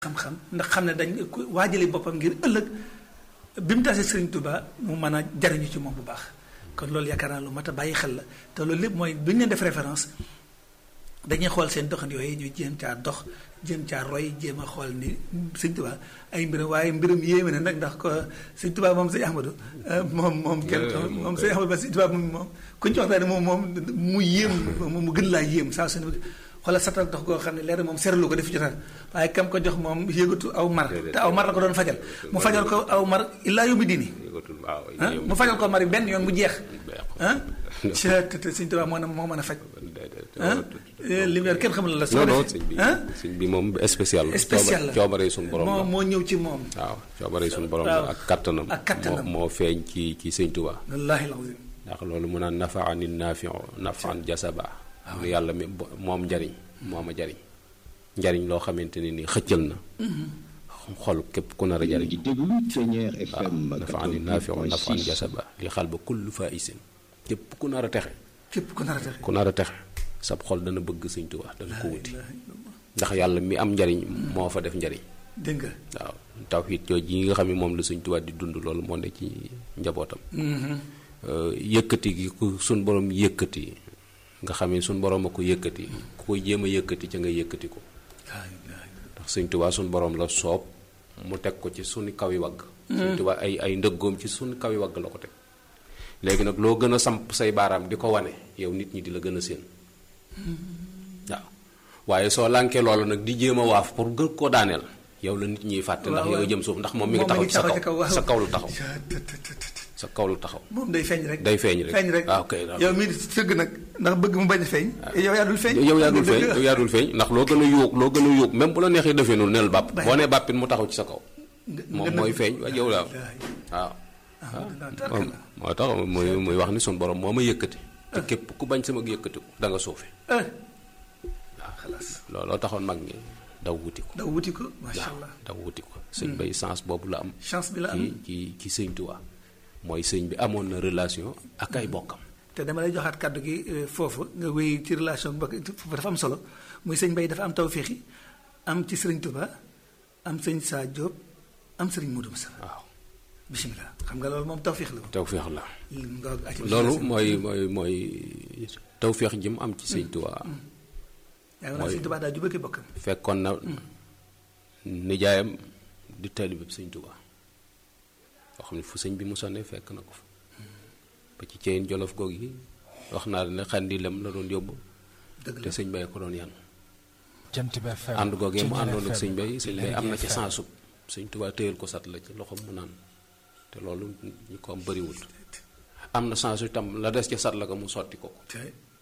xam-xam ndax xam ne dañ waajale boppam ngir ëllëg bi mu tasee Sëriñ Tuubaa mu mën a jariñu ci moom bu baax kon loolu yaakaar naa lu mat a bàyyi xel la te loolu lépp mooy bu ñu leen def référence dañuy xool seen doxand yooyu ñu jéem caa dox jéem caa roy jéem a xool ni Sëriñ Tuubaa ay mbiram waaye mbiram yéeme na nag ndax ko Sëriñ Tuubaa moom Sëriñ Ahmadu moom moom kenn moom Sëriñ Ahmadu ba Sëriñ Tuubaa moom moom ku ñu ci waxtaane moom moom mu yéem mu gën laa yéem saa suñu xoolal satal dox goo xam ne leer moom seeralu ko def jotaal waaye kam ko jox moom yëgatu aw mar te aw mar la ko doon fajal mu fajal ko aw mar illaa yóbbi diini mu fajal ko mar benn yoon mu jeex ah te te Sëriñ Tuubaa moo na moo mën a faj ah lumière kenn xamul la non non sëñ bi sëñ bi moom spécial la spécial la coobare suñu borom la moo ñëw ci moom waaw coobare suñu borom la ak kattanam ak kattanam moo feeñ ci ci Sëñ Tuubaa wallaahi lazim ndax loolu mu naan nafaan nafiu nafaan jasaba mu yàlla mi moom njariñ moo ma jariñ njariñ loo xamante ne ni xëccal na xol képp ku nar a jariñ waaw nafaan nafiu nafaan jasaba li xal ba kullu faisin képp ku nar a texe képp ku nar a texe ku nar a texe sab xol dana bëgg Sëñ Tuubaa dana ko wuti ndax yàlla mi am njariñ moo fa def njariñ dégg nga waaw tawxiit jooju yi nga xam ne moom la Sëñ Tuubaa di dund loolu moo ne ci njabootam yëkkati gi ku suñ borom yëkkati nga xam ne suñ borom a ko yëkkati ku koy jéem a yëkkati ca nga yëkkati ko ndax Sëñ Tuubaa suñ borom la soob mu teg ko ci suñu kawi wagg Sëñ Tuubaa ay ay ndëggoom ci suñu kawi wagg la ko teg léegi nag loo gën a samp say baaraam di ko wane yow nit ñi di la gën a séen waaw waaye soo lànkee loolu nag di jéem a waaf pour gën koo daaneel yow la nit ñiy fàtte ndax yow jëm suuf ndax moom mi ngi taxaw ci sa kaw sa kaw lu taxaw sa kaw lu taxaw moom day feeñ rek day feeñ rek feeñ rek waaw kay yow mii sëgg nag ndax bëgg mu bañ a feeñ yow yaa dul feeñ yow yaa dul feeñ yow yaa dul feeñ ndax loo gën a yuug loo gën a yuug même bu la neexee defee noonu neel bàpp boo nee bàppit mu taxaw ci sa kaw moom mooy feeñ waaye yow waaw waaw moom moo tax muy muy wax ni sun borom moo ma yëkkati te képp ku bañ sama yëkkati ko da nga suufe waaw looloo taxoon mag ñi daw wuti ko daw wuti ko macha allah daw wuti ko sëñ bay chance boobu la am chance bi la am ci ci sëñ Tuubaa mooy sëñ bi amoon na relation ak ay bokkam te dama lay joxaat kàddu gi foofu nga wéy ci relation bokk foofu dafa am solo muy sëñ bay dafa am tawféexi am ci sëriñ Tuubaa am sëñ Saa Jóob am sëriñ Moodu Musaa waaw bisimilah xam nga loolu moom tawféex la tawféex la loolu mooy mooy mooy tawféex ji mu am ci sëñ Tuubaa yaa ngi sëñ Tuubaa daa jubaki bokkam fekkoon na nijaayam di taalibe bi sëñ Tuubaa yoo xam ne fu sëñ bi mu sonne fekk na ko fa ba ci ceyin jolof goog yi wax naa ne xandi lem la doon yóbbu te sëñ bay ko doon yan ànd googee mu àndoon ak sëñ bay sëñ bay am na ci sansub sëñ Tuubaa téyal ko sat la ci loxoom mu naan te loolu ñu ko am bëriwul am na sansu itam la des ca sat la ko mu sotti ko ko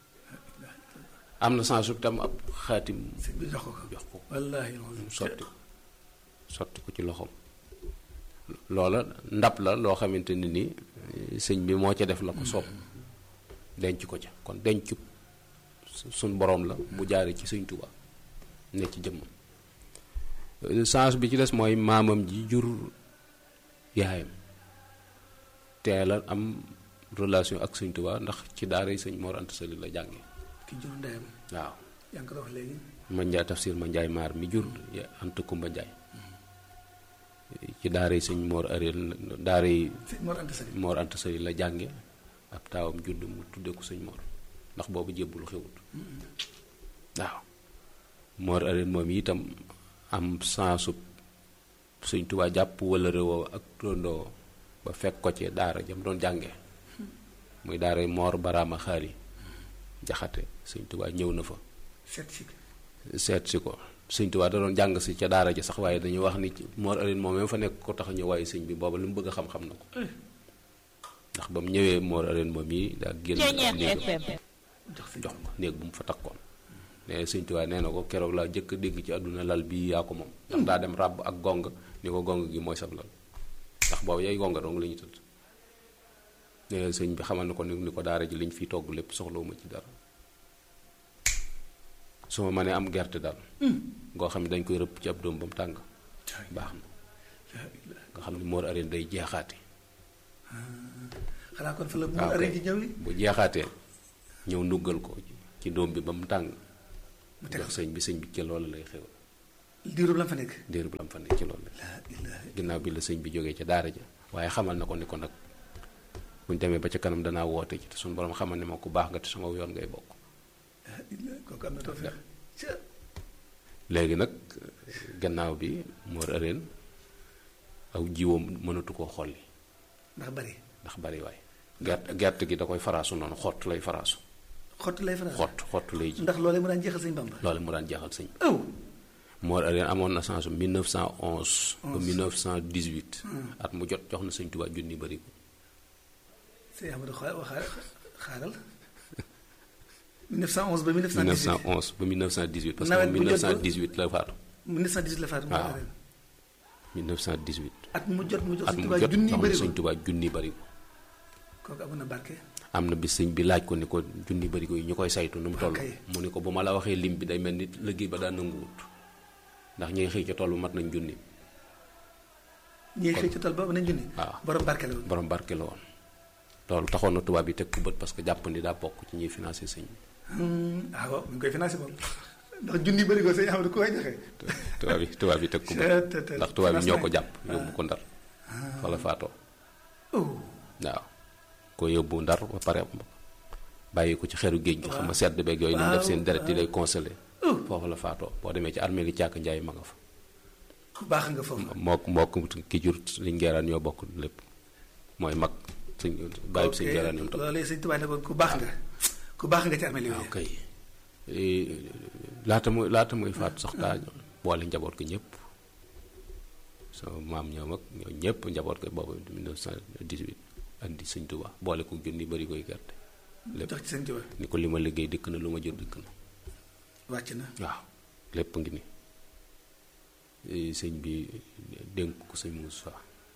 am na sansu itam ab xaatim jox ko jox ko wallaahi mu sotti sotti ko ci loxoom loola ndab la loo xamante ne ni sëñ bi moo ca def la ko soob denc ko ca kon denc suñ boroom la bu jaare ci sëñ Tuubaa ne ci jëmmam sens bi ci des mooy maamam ji jur yaayam teel a am relation ak sëñ Tuubaa ndax ci daara sëñ Mor Anta Sali la jànge ki jur ndeyam waaw yaa ngi ko wax léegi ma njaay tafsir ma njaay maar mi jur Anta Kumba Njaay ci daara yi sëñ Mor Areel daara yi Mor Anta Sali Mor Anta Sali la jànge ab taawam judd mu tudde ko sëñ Mor ndax boobu jébbulu xewut waaw Mor Areel moom itam am sansub sëñ Tuubaa jàpp wala réewoo ak tondoo ba fekk ko ci daara jam doon jànge muy daara Mor Baraama Xaali jaxate sëñ Tuubaa ñëw na fa seet si seet si ko sëñ Tuubaa da doon jàng si ca daara ja sax waaye dañuy wax ni Mor Areen moom fa nekk ko tax a ñëw waaye sëñ bi booba li mu bëgg a xam-xam na ko ndax ba mu ñëwee Mor Areen moom yi daa génn néegam jox ko néeg bu mu fa takkoon nee sëñ Tuubaa nee na ko keroog laa jëkk dégg ci àdduna lal bii yaa ko moom ndax daa dem ràbb ak gong ni ko gong gi mooy sab lal ndax boobu yay gonga dong la ñu tëdd nee sëñ bi xamal na ko ni ko daara ji liñ fiy togg lépp soxlawuma ci dara su ma mënee am gerte daal ngoo xam ne dañ koy rëpp ci ab doom ba mu tàng baax na nga xam ne Mor Areen day jeexaate xanaa kon fa la Mor Areen di ñëw li bu jeexaatee ñëw nuggal ko ci doom bi ba mu tàng mu teg jox sëñ bi sëñ bi ci loolu lay xew diirub la fa nekk diir bu lam fa nekk ci loolu laa ilaaha ginnaaw bi la sëñ bi jógee ca daara ja waaye xamal na ko ni ko nag buñ demee ba ca kanam danaa woote ci te suñu borom xamal ne ma ku baax nga te sama yoon ngay bokk ilaaha kooku am na tawfeex ca léegi nag gannaaw bi Mor Arène aw jiwoom mënatu koo xolli ndax bari ndax bari waay gerte gerte gi da koy faraasu noonu xott lay faraasu xott lay faral xott xott lay ji ndax loolee mu daan jeexal sëñ Bamba loolu mu daan jeexal sëñ aw Mor Arène amoon na chance 1911 ba 1918 at mu jot jox na sëñ Tuubaa junni bari ko sëñ Amadou xaa waxaa xaaral 1911 ba 1918 1911 ba 1918 parce Nawet que bu jot ba- 1918 la faatu 1918 la faatu mu waaw. ren 1918 at mu jot mu jox at sëñ mu Tuubaa jot junni jox na bëri sëñ ko Tuubaa junni bari ko kooku amoon na barke am na bis sëñ bi laaj ko ni ko junni bari ko yi ñu koy saytu nu mu toll kay. mu ni ko bu ma la waxee lim bi day mel ni liggéey ba daa nanguwut ndax ñi xëy ca toll mat nañ junni ñiy xëy ci tool ba nañ junni waaw. borom barke la woon borom barke la woon loolu taxoon na tubaab yi teg ko bët parce que jàpp ni daa bokk ci ñuy financé sëñ bi Hmm, ah waaw mu ngi koy financé moom ndax junni bëri ko sëñ Amadou ku koy joxe tubaab yi tubaab yi teg ko bët Te- te- te- ndax tubaab yi ñoo ko financement. jàpp yóbbu ko ndar fa la faatoo oh waaw ko yóbbu ndar ba pare bàyyi ko ci xeru géej gi xam nga sedd beeg yooyu ni mu def seen deret yi lay congelé foofu la faatoo boo demee ci armée li càkk njaay ma nga fa ku baax nga foofu mook mook ki jur liñ ngeeraan ñoo bokk lépp mooy mag suñ bàyyi suñ ngeeraan ñoom tam loolu sëñ Tuubaa ne ko ku baax nga ku baax nga ci armée li waaw kay laata muy laata muy faatu sax daa boole njaboot ko ñëpp sama maam ñoom ak ñoo ñëpp njaboot ko boobu 1918 andi sëñ Tuubaa boole ko junni bari koy gerte lépp jox ci sëñ Tuubaa ni ko li ma liggéey dikk na lu ma jur dikk na wàcc na waaw lépp ngi ni Eh, sëñ bi dénk ko sëñ Moussa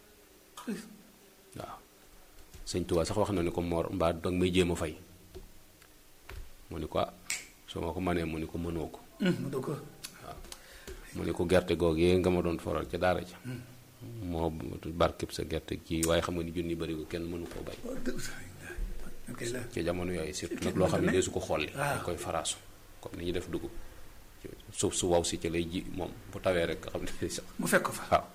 waaw sëñ Tuubaa sax wax na ni ko Mor mbaa danga may jéem a fay mu ni ko ah soo ma ko manee mu ni ko mënoo ko Hmm, mu doog ko mu ni ko gerte googee nga ma doon foral ca daara ja moo barkeb sa gerte kii waaye xam nga ni junni bari ko kenn mënu koo bay oh, dëgg ok la ci jamono yooyu surtout nag loo xam ne dee su ko xolli waaw. dañ koy faraasu comme ni ñuy def dugub suuf su waw si ci lay ji moom bu tawee rek nga xam ne sax mu fekk ko fa waaw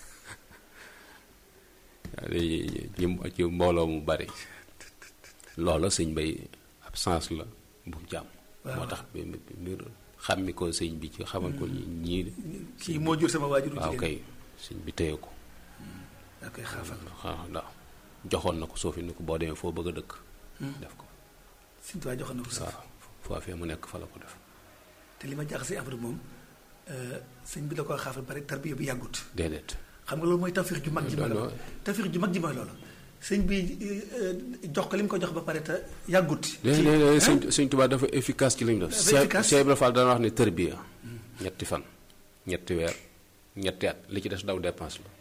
léegi ci ci mbooloo mu bari loola sëñ bay ab sens la bu jàmm Waaw. moo tax bi mbir xàmmi ko sëñ bi ci xamal ko ñi ñii kii moo jur sama waajur waaw kay sëñ bi téye ko daa koy xaafal waaw ndax joxoon na ko suufi ni ko boo demee foo bëgg a dëkk def ko sëñ Tuubaa joxoon na ko sax waaw foofee mu nekk fa la ko def te li ma jaaxal si Amadou moom euh, sëñ bi da koo xaafal pare tarbiya bi yàggut déedéet xam nga loolu mooy tawfiix ju mag ji mooy Non, loolu non. tawfiix ju mag ji mooy loolu sëñ bi euh, jox ko li mu ko jox ba pare te yàggut léegi léegi sëñ sëñ Tuubaa dafa efficace ci li mu def Dafa efficace. Cheikh Ibra Fall dana wax ne tërbiya ñetti fan ñetti weer ñetti at li ci des daw dépense la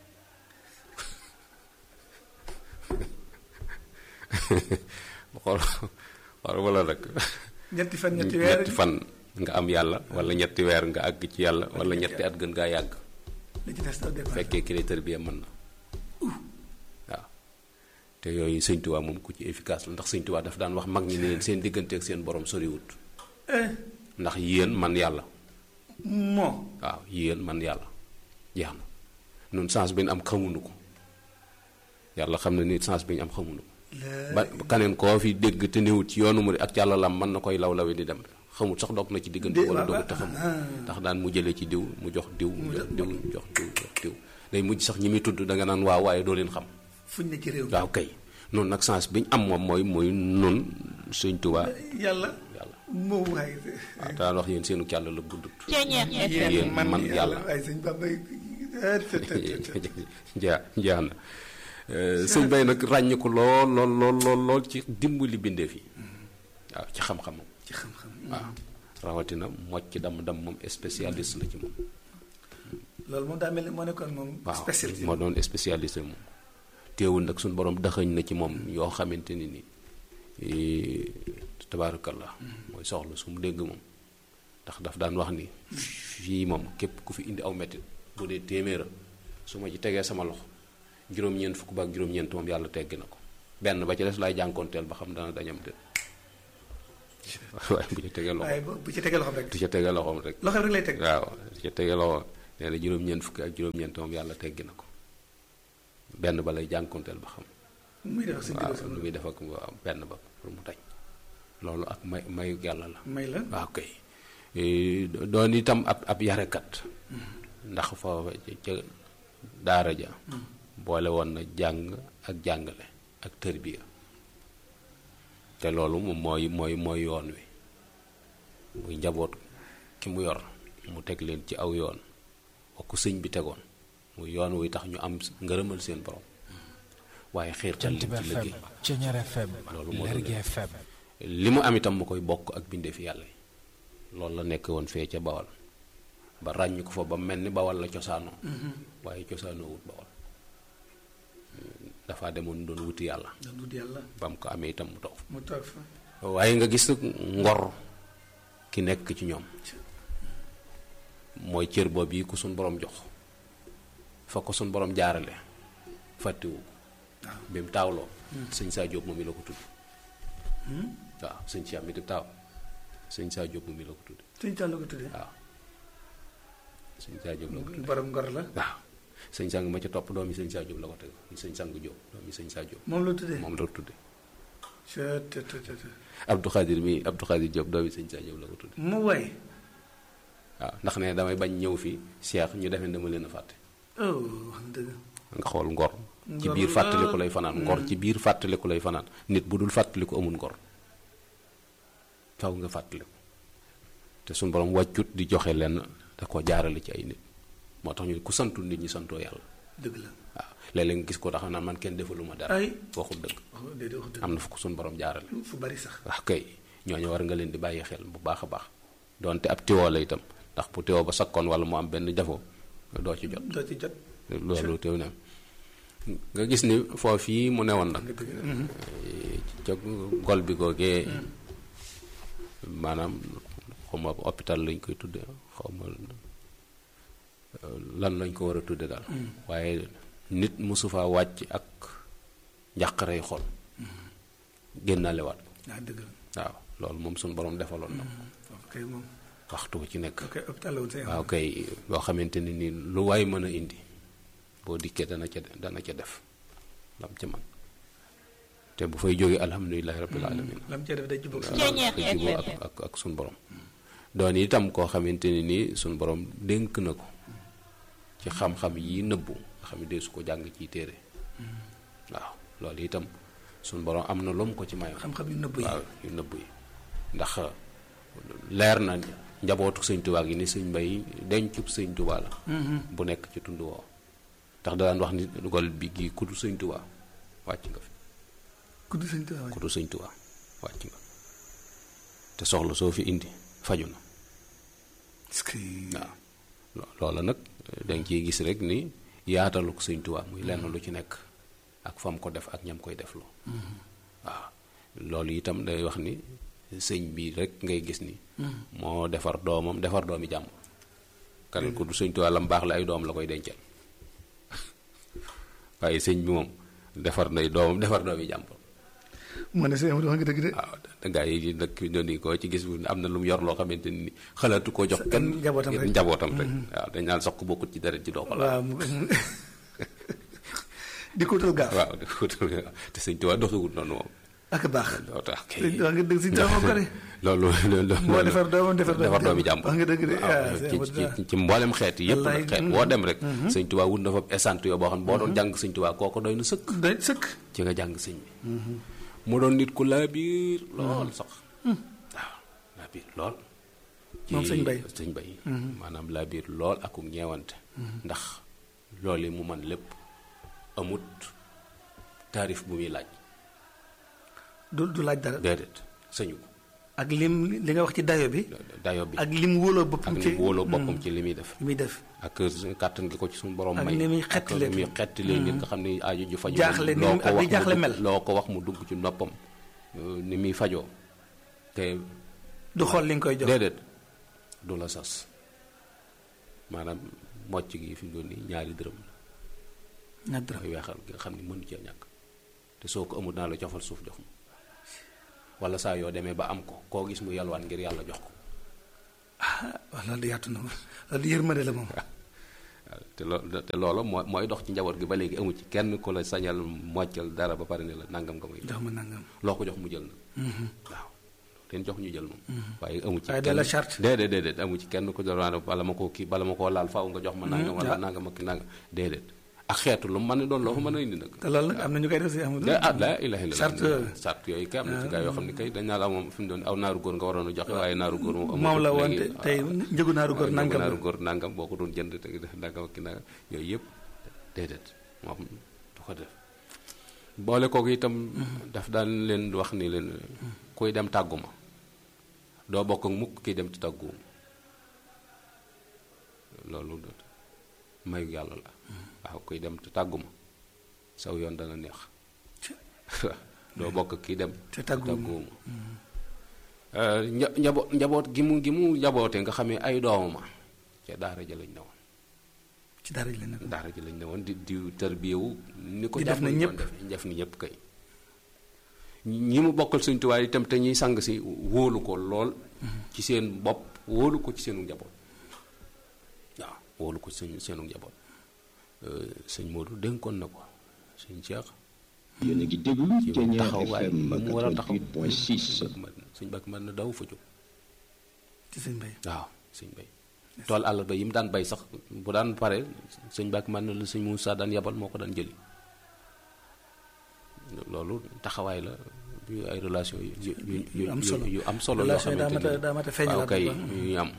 xool xool wala rek ñetti fan ñetti weer ñetti fan nga am yàlla wala ñetti weer nga àgg ci yàlla wala ñetti at gën ngaa yàgg li ci des daw départ fekkee ki lay tërbiya mën na waaw te yooyu sëñ Tuubaa moom ku ci efficace la ndax sëñ Tuubaa daf daan wax mag ñi ne leen seen diggante ak seen borom soriwut eh ndax yéen man yàlla moo waaw yéen man yàlla jeex na nun sens bi ñu am xamuñu ko yàlla xam na ni sens bi ñu am xamuñu ko la ba kaneen koo fi dégg te néewut ci yoonu mu ak càllalam mën na koy law lawe di dem xamut sax dog na ci diggante Dé- wala waaw, dogu te waaw, xamut ah. ndax daan mu jëlee ci diw mu jox diw mu jox diw jox diw jox diw day mujj sax ñi muy tudd da nga naan waaw waaye doo leen xam fuñ ne ci réew mi waaw kay noonu nag sens bi ñu am moom mooy mooy nun Sëñ Tuubaa yàlla yàlla moo waaye waaw daan wax yéen seenu càll la guddut Ceeñeex Yéen FM. man yàlla. waaye sëñ Bamba eh, te- te- te- te. jaa jaa na sëñ bay nag ràññ ko lool lool lool lool lool ci dimbali bindeef yi waaw ci xam-xamam ci xam-xam waaw rawatina mocc dam dam moom spécialiste la ci moom loolu moom daa mel ni moo nekkoon moom waaw spécialité moo doon spécialiste moom teewul nag suñu borom daxañ na ci moom yoo xamante ni ni tabaarakallah mooy soxla su mu dégg moom ndax daf daan wax ni fii moom képp ku fi indi aw mettit bu dee téeméera su ma ci tegee sama loxo juróom-ñeent fukk ba ak juróom-ñeent moom yàlla teggi na ko benn ba ci des laay jànkoonteel ba xam dana dañam de waaye bu ci tegee loxo waaye bu bu ci tegee loxoom rek du ca tegee loxoom rek loxoom rek lay teg waaw du ca tegee loxo nee na juróom-ñeent fukki ak juróom-ñeent moom yàlla teggi na ko benn ba lay jànkonteel ba xam muy def si waaw lu muy def ak waaw benn ba pour mu dañ loolu ak may mayu yàlla la may la waaw kay doon itam ab ab yarekat ndax foofa ca daara ja boole woon na jàng ak jàngale ak tërbiya te loolu moom mooy mooy mooy yoon wi muy njaboot ki mu yor mu teg leen ci aw yoon wa ko sëñ bi tegoon muy yoon wuy tax ñu am ngërëmal seen borom waaye xiirtal leen ci liggéey loolu moo li mu am itam mu koy bokk ak bindee fi yàlla yi loolu la nekk woon fee ca bawal ba ràññ ko fa ba mel ni bawal la cosaanoo waaye cosaanoo wut bawal dafa demoon doon wuti yàlla doon wuti yàlla ba mu ko amee itam mu toog mu toog fa waaye nga gis ngor ki nekk ci ñoom mooy cër boobu yi ku suñ borom jox fa ko suñ borom jaarale fàttewu bi mu taawloo sëñ saa jóob moom mi la ko tudd waaw sëñ si am mi di taaw sëñ saa jóob moom mi la ko tudd sëñ saa la ko tuddee waaw sëñ saa jóob la ko tudd borom ngor la waaw sëñ sang ma ca topp doom yi sëñ saa jóob la ko teg sëñ sang jóob doom yi sëñ saa jóob moom la tuddee moom la ko tuddee te te te Abdou Khadir mi Abdou Khadir Diop doomi sëñ saa jóob la ko tuddee mu way waaw ndax ne damay bañ ñëw fii Cheikh ñu defee dama leen a fàtte oh wax dëgg nga xool ngor ci biir fàttaliku lay fanaan ngor ci biir fàttaliku lay fanaan nit bu dul fàttaliku amul ngor faw nga fàttaliku te suñ borom wàccut di joxe lenn da ko jaarale ci ay nit moo tax ñu ku santul nit ñi santoo yàlla dëgg la waaw léeg-léeg nga gis ko tax naan man kenn defaluma dara ay waxul dëgg wax déedéet wax dëgg am na fu ko suñ borom jaarale fu bari sax wax kay ñooñu war nga leen di bàyyi xel bu baax a baax donte ab tiwoo la itam ndax bu tiwoo ba sakkoon wala mu am benn jafoo doo ci jot doo ci jot loolu teew na nga gis ni foofii mu newoon nag nga dëgg ca gol bi googee maanaam xawma hôpital lañ koy tudde xawma lan lañ ko war a tudde daal waaye nit mosu faa wàcc ak njàqarey xol génnalewaat ko ah dëgg la waaw loolu moom suñu borom defaloon na ko ok moom waxtu ci nekk ok hôpital la woon say waaw kay loo xamante ni nii lu waay mën a indi boo dikkee dana ca dana ca def lam ca man te bu fay jógee alhamdulilahi rabbil alamin lam cee def day jubóog sa waaw te juboo ak ak ak suñ borom doon itam koo xamante ni nii suñ borom dénk na ko ci xam-xam yi nëbbu nga xam ne dee su ko jàng ciy téere waaw loolu itam suñ borom am na lu mu ko ci mayoon xam-xam yu nëbb yi waaw yu nëbb yi ndax leer na njabootu sëñ tubaa gi ni sëñ mbay dencub sëñ tubaa la bu nekk ci tund woo tax da daan wax ni gol bi gi kudu sëñ tubaa wàcc nga fi kudd sëñ Tuubaa kudu sëñ tubaa wàcc nga te soxla soo fi indi faju na est-ce que waaw lo- loola nag danga ciy gis rek ni yaatalu ko sëñ tubaa muy lenn lu ci nekk ak fam ko def ak ñam koy def loo waaw loolu itam day wax ni sëñ bi rek ngay gis ni moo defar doomam defar doomi jàmm kan ku du sëñ Tuubaa lam baax la ay doom la koy dencal waaye sëñ bi moom defar nay doomam defar doomi jàmm moo ne sëñ Amadou wax nga dëgg de waaw gaa yi nag ñoo ni ko ci gis bu am na lu mu yor loo xamante ni xalaatu koo jox kenn njabootam rek. njabootam rek waaw dañ naan sax ku bokkut ci deret ji doo ko laal waaw mu di ko wutal gaaf waaw te sëñ Tuubaa doxewut noonu moom ak baax loo tax kay sëñ wax nga dëgg sëñ Tuubaa moo ko de loolu loolu moo defar doomam defar defar doomi jàmbur wax nga dëgg de waaw ah, ci sëñ Amadou ci ci mboolem xeet yi yëpp nag Wallaay, xeet woo dem rek sëñ Tuubaa wut na fa essante yoo boo xam ne boo doon jàng sëñ Tuubaa kooko doy na sëkk doy sëkk ci nga jàng sëñ bi mu doon nit ku laa biir lool sax waaw laa biir lool ci Moom sëñ Bay. sëñ Bay maanaam laa biir lool akuk ñeewante ndax loolu yi mu man lépp amut taarif bu muy laaj du du laaj dara déedéet sëñu ko ak lim li nga wax ci dayo bi dayo bi ak lim wóoloo ak boppam ni ci mu wóoloo boppam ci li muy def li muy def ak kàttan gi ko ci suñu borom Ak may ni muy ak xettalee ni muy xettalee nit nga xam ne aaju ju faju Jaaxle ni loo mu- ko ak wax ni mu jaaxle dugg- mel. loo ko wax mu dugg ci noppam euh, ni muy fajoo te du xool li nga koy jox déedéet du la sas maanaam mocc gi fi mu doon nii ñaari dërëm la ñaar dërëm mooy weexal gi nga xam ne mënu cee ñàkk te soo ko amul naa la cofal suuf jox ma wala saa yoo demee ba am ko koo gis mu yalwaan ngir yàlla jox ko ah waaw loolu de yaatu na ma loolu de yërmande la moom waaw te loo te loolu mooy mooy dox ci njaboot gi ba léegi amu ci kenn ku la sañal moccal dara ba pare ne la nangam nga may jox ma nangam loo ko jox mu jël na waaw leen jox ñu jël moom waaye amu ci waaye de la charte déedéet déedéet amu ci kenn ko doon bala ma koo kii bala ma koo laal faaw nga jox ma nangam wala nangam ak nangam déedéet ak xeetu lu mu mën a doon loo fa mën a indi nag te loolu nag am na ñu koy def si amul ah la ilaha illa charte charte yooyu kay am na ci gaa yoo xam ne kay dañ naa la moom fi mu doon aw naaru góor nga waroon a joxe waaye naaru góor moom moom la woon te tey njëgu naaru góor nangam naaru góor nangam boo ko doon jënd te def nangam ak ki nangam yooyu yëpp déedéet moom du ko def boole kooku itam daf daan leen wax ni leen kuy dem tàggu ma doo bokk ak mukk kiy dem ci tàggu loolu mayu yàlla la waaw kuy dem te tàggu ma saw yoon dana neex doo bokk kii dem te tàgguwuma njaboot njaboot gi mu gi mu njaboote nga xamee ay doomama ca daara ja lañ ne woon ci daara ji lañ ne daara ji lañ ne woon di di tërbiyewu ni ko di def na ñëpp def ni ñëpp kay ñi mu bokkal suñ tuwaay itam te ñuy sang si wóolu ko lool ci seen bopp wóolu ko ci seenu njaboot waaw wóolu ko ci seen seenu njaboot sëñ Modou dénkoon na ko sëñ Cheikh yéen a ngi déglu Thiéniere taxawaay FM ba mu war a taxaw 88.6 sëñ Bakk mën na daw fa jóg ci sëñ bay waaw sëñ bay tool àll ba yi mu daan bay sax bu daan pare sëñ Bakk mën na la sëñ Moussa daan yabal moo ko daan jëli loolu taxawaay la yu ay relation yu yu yu yu am solo yu am solo yoo relation yi daa xamante mat a daa mat a feeñalaat waaw kay bu baax. yu am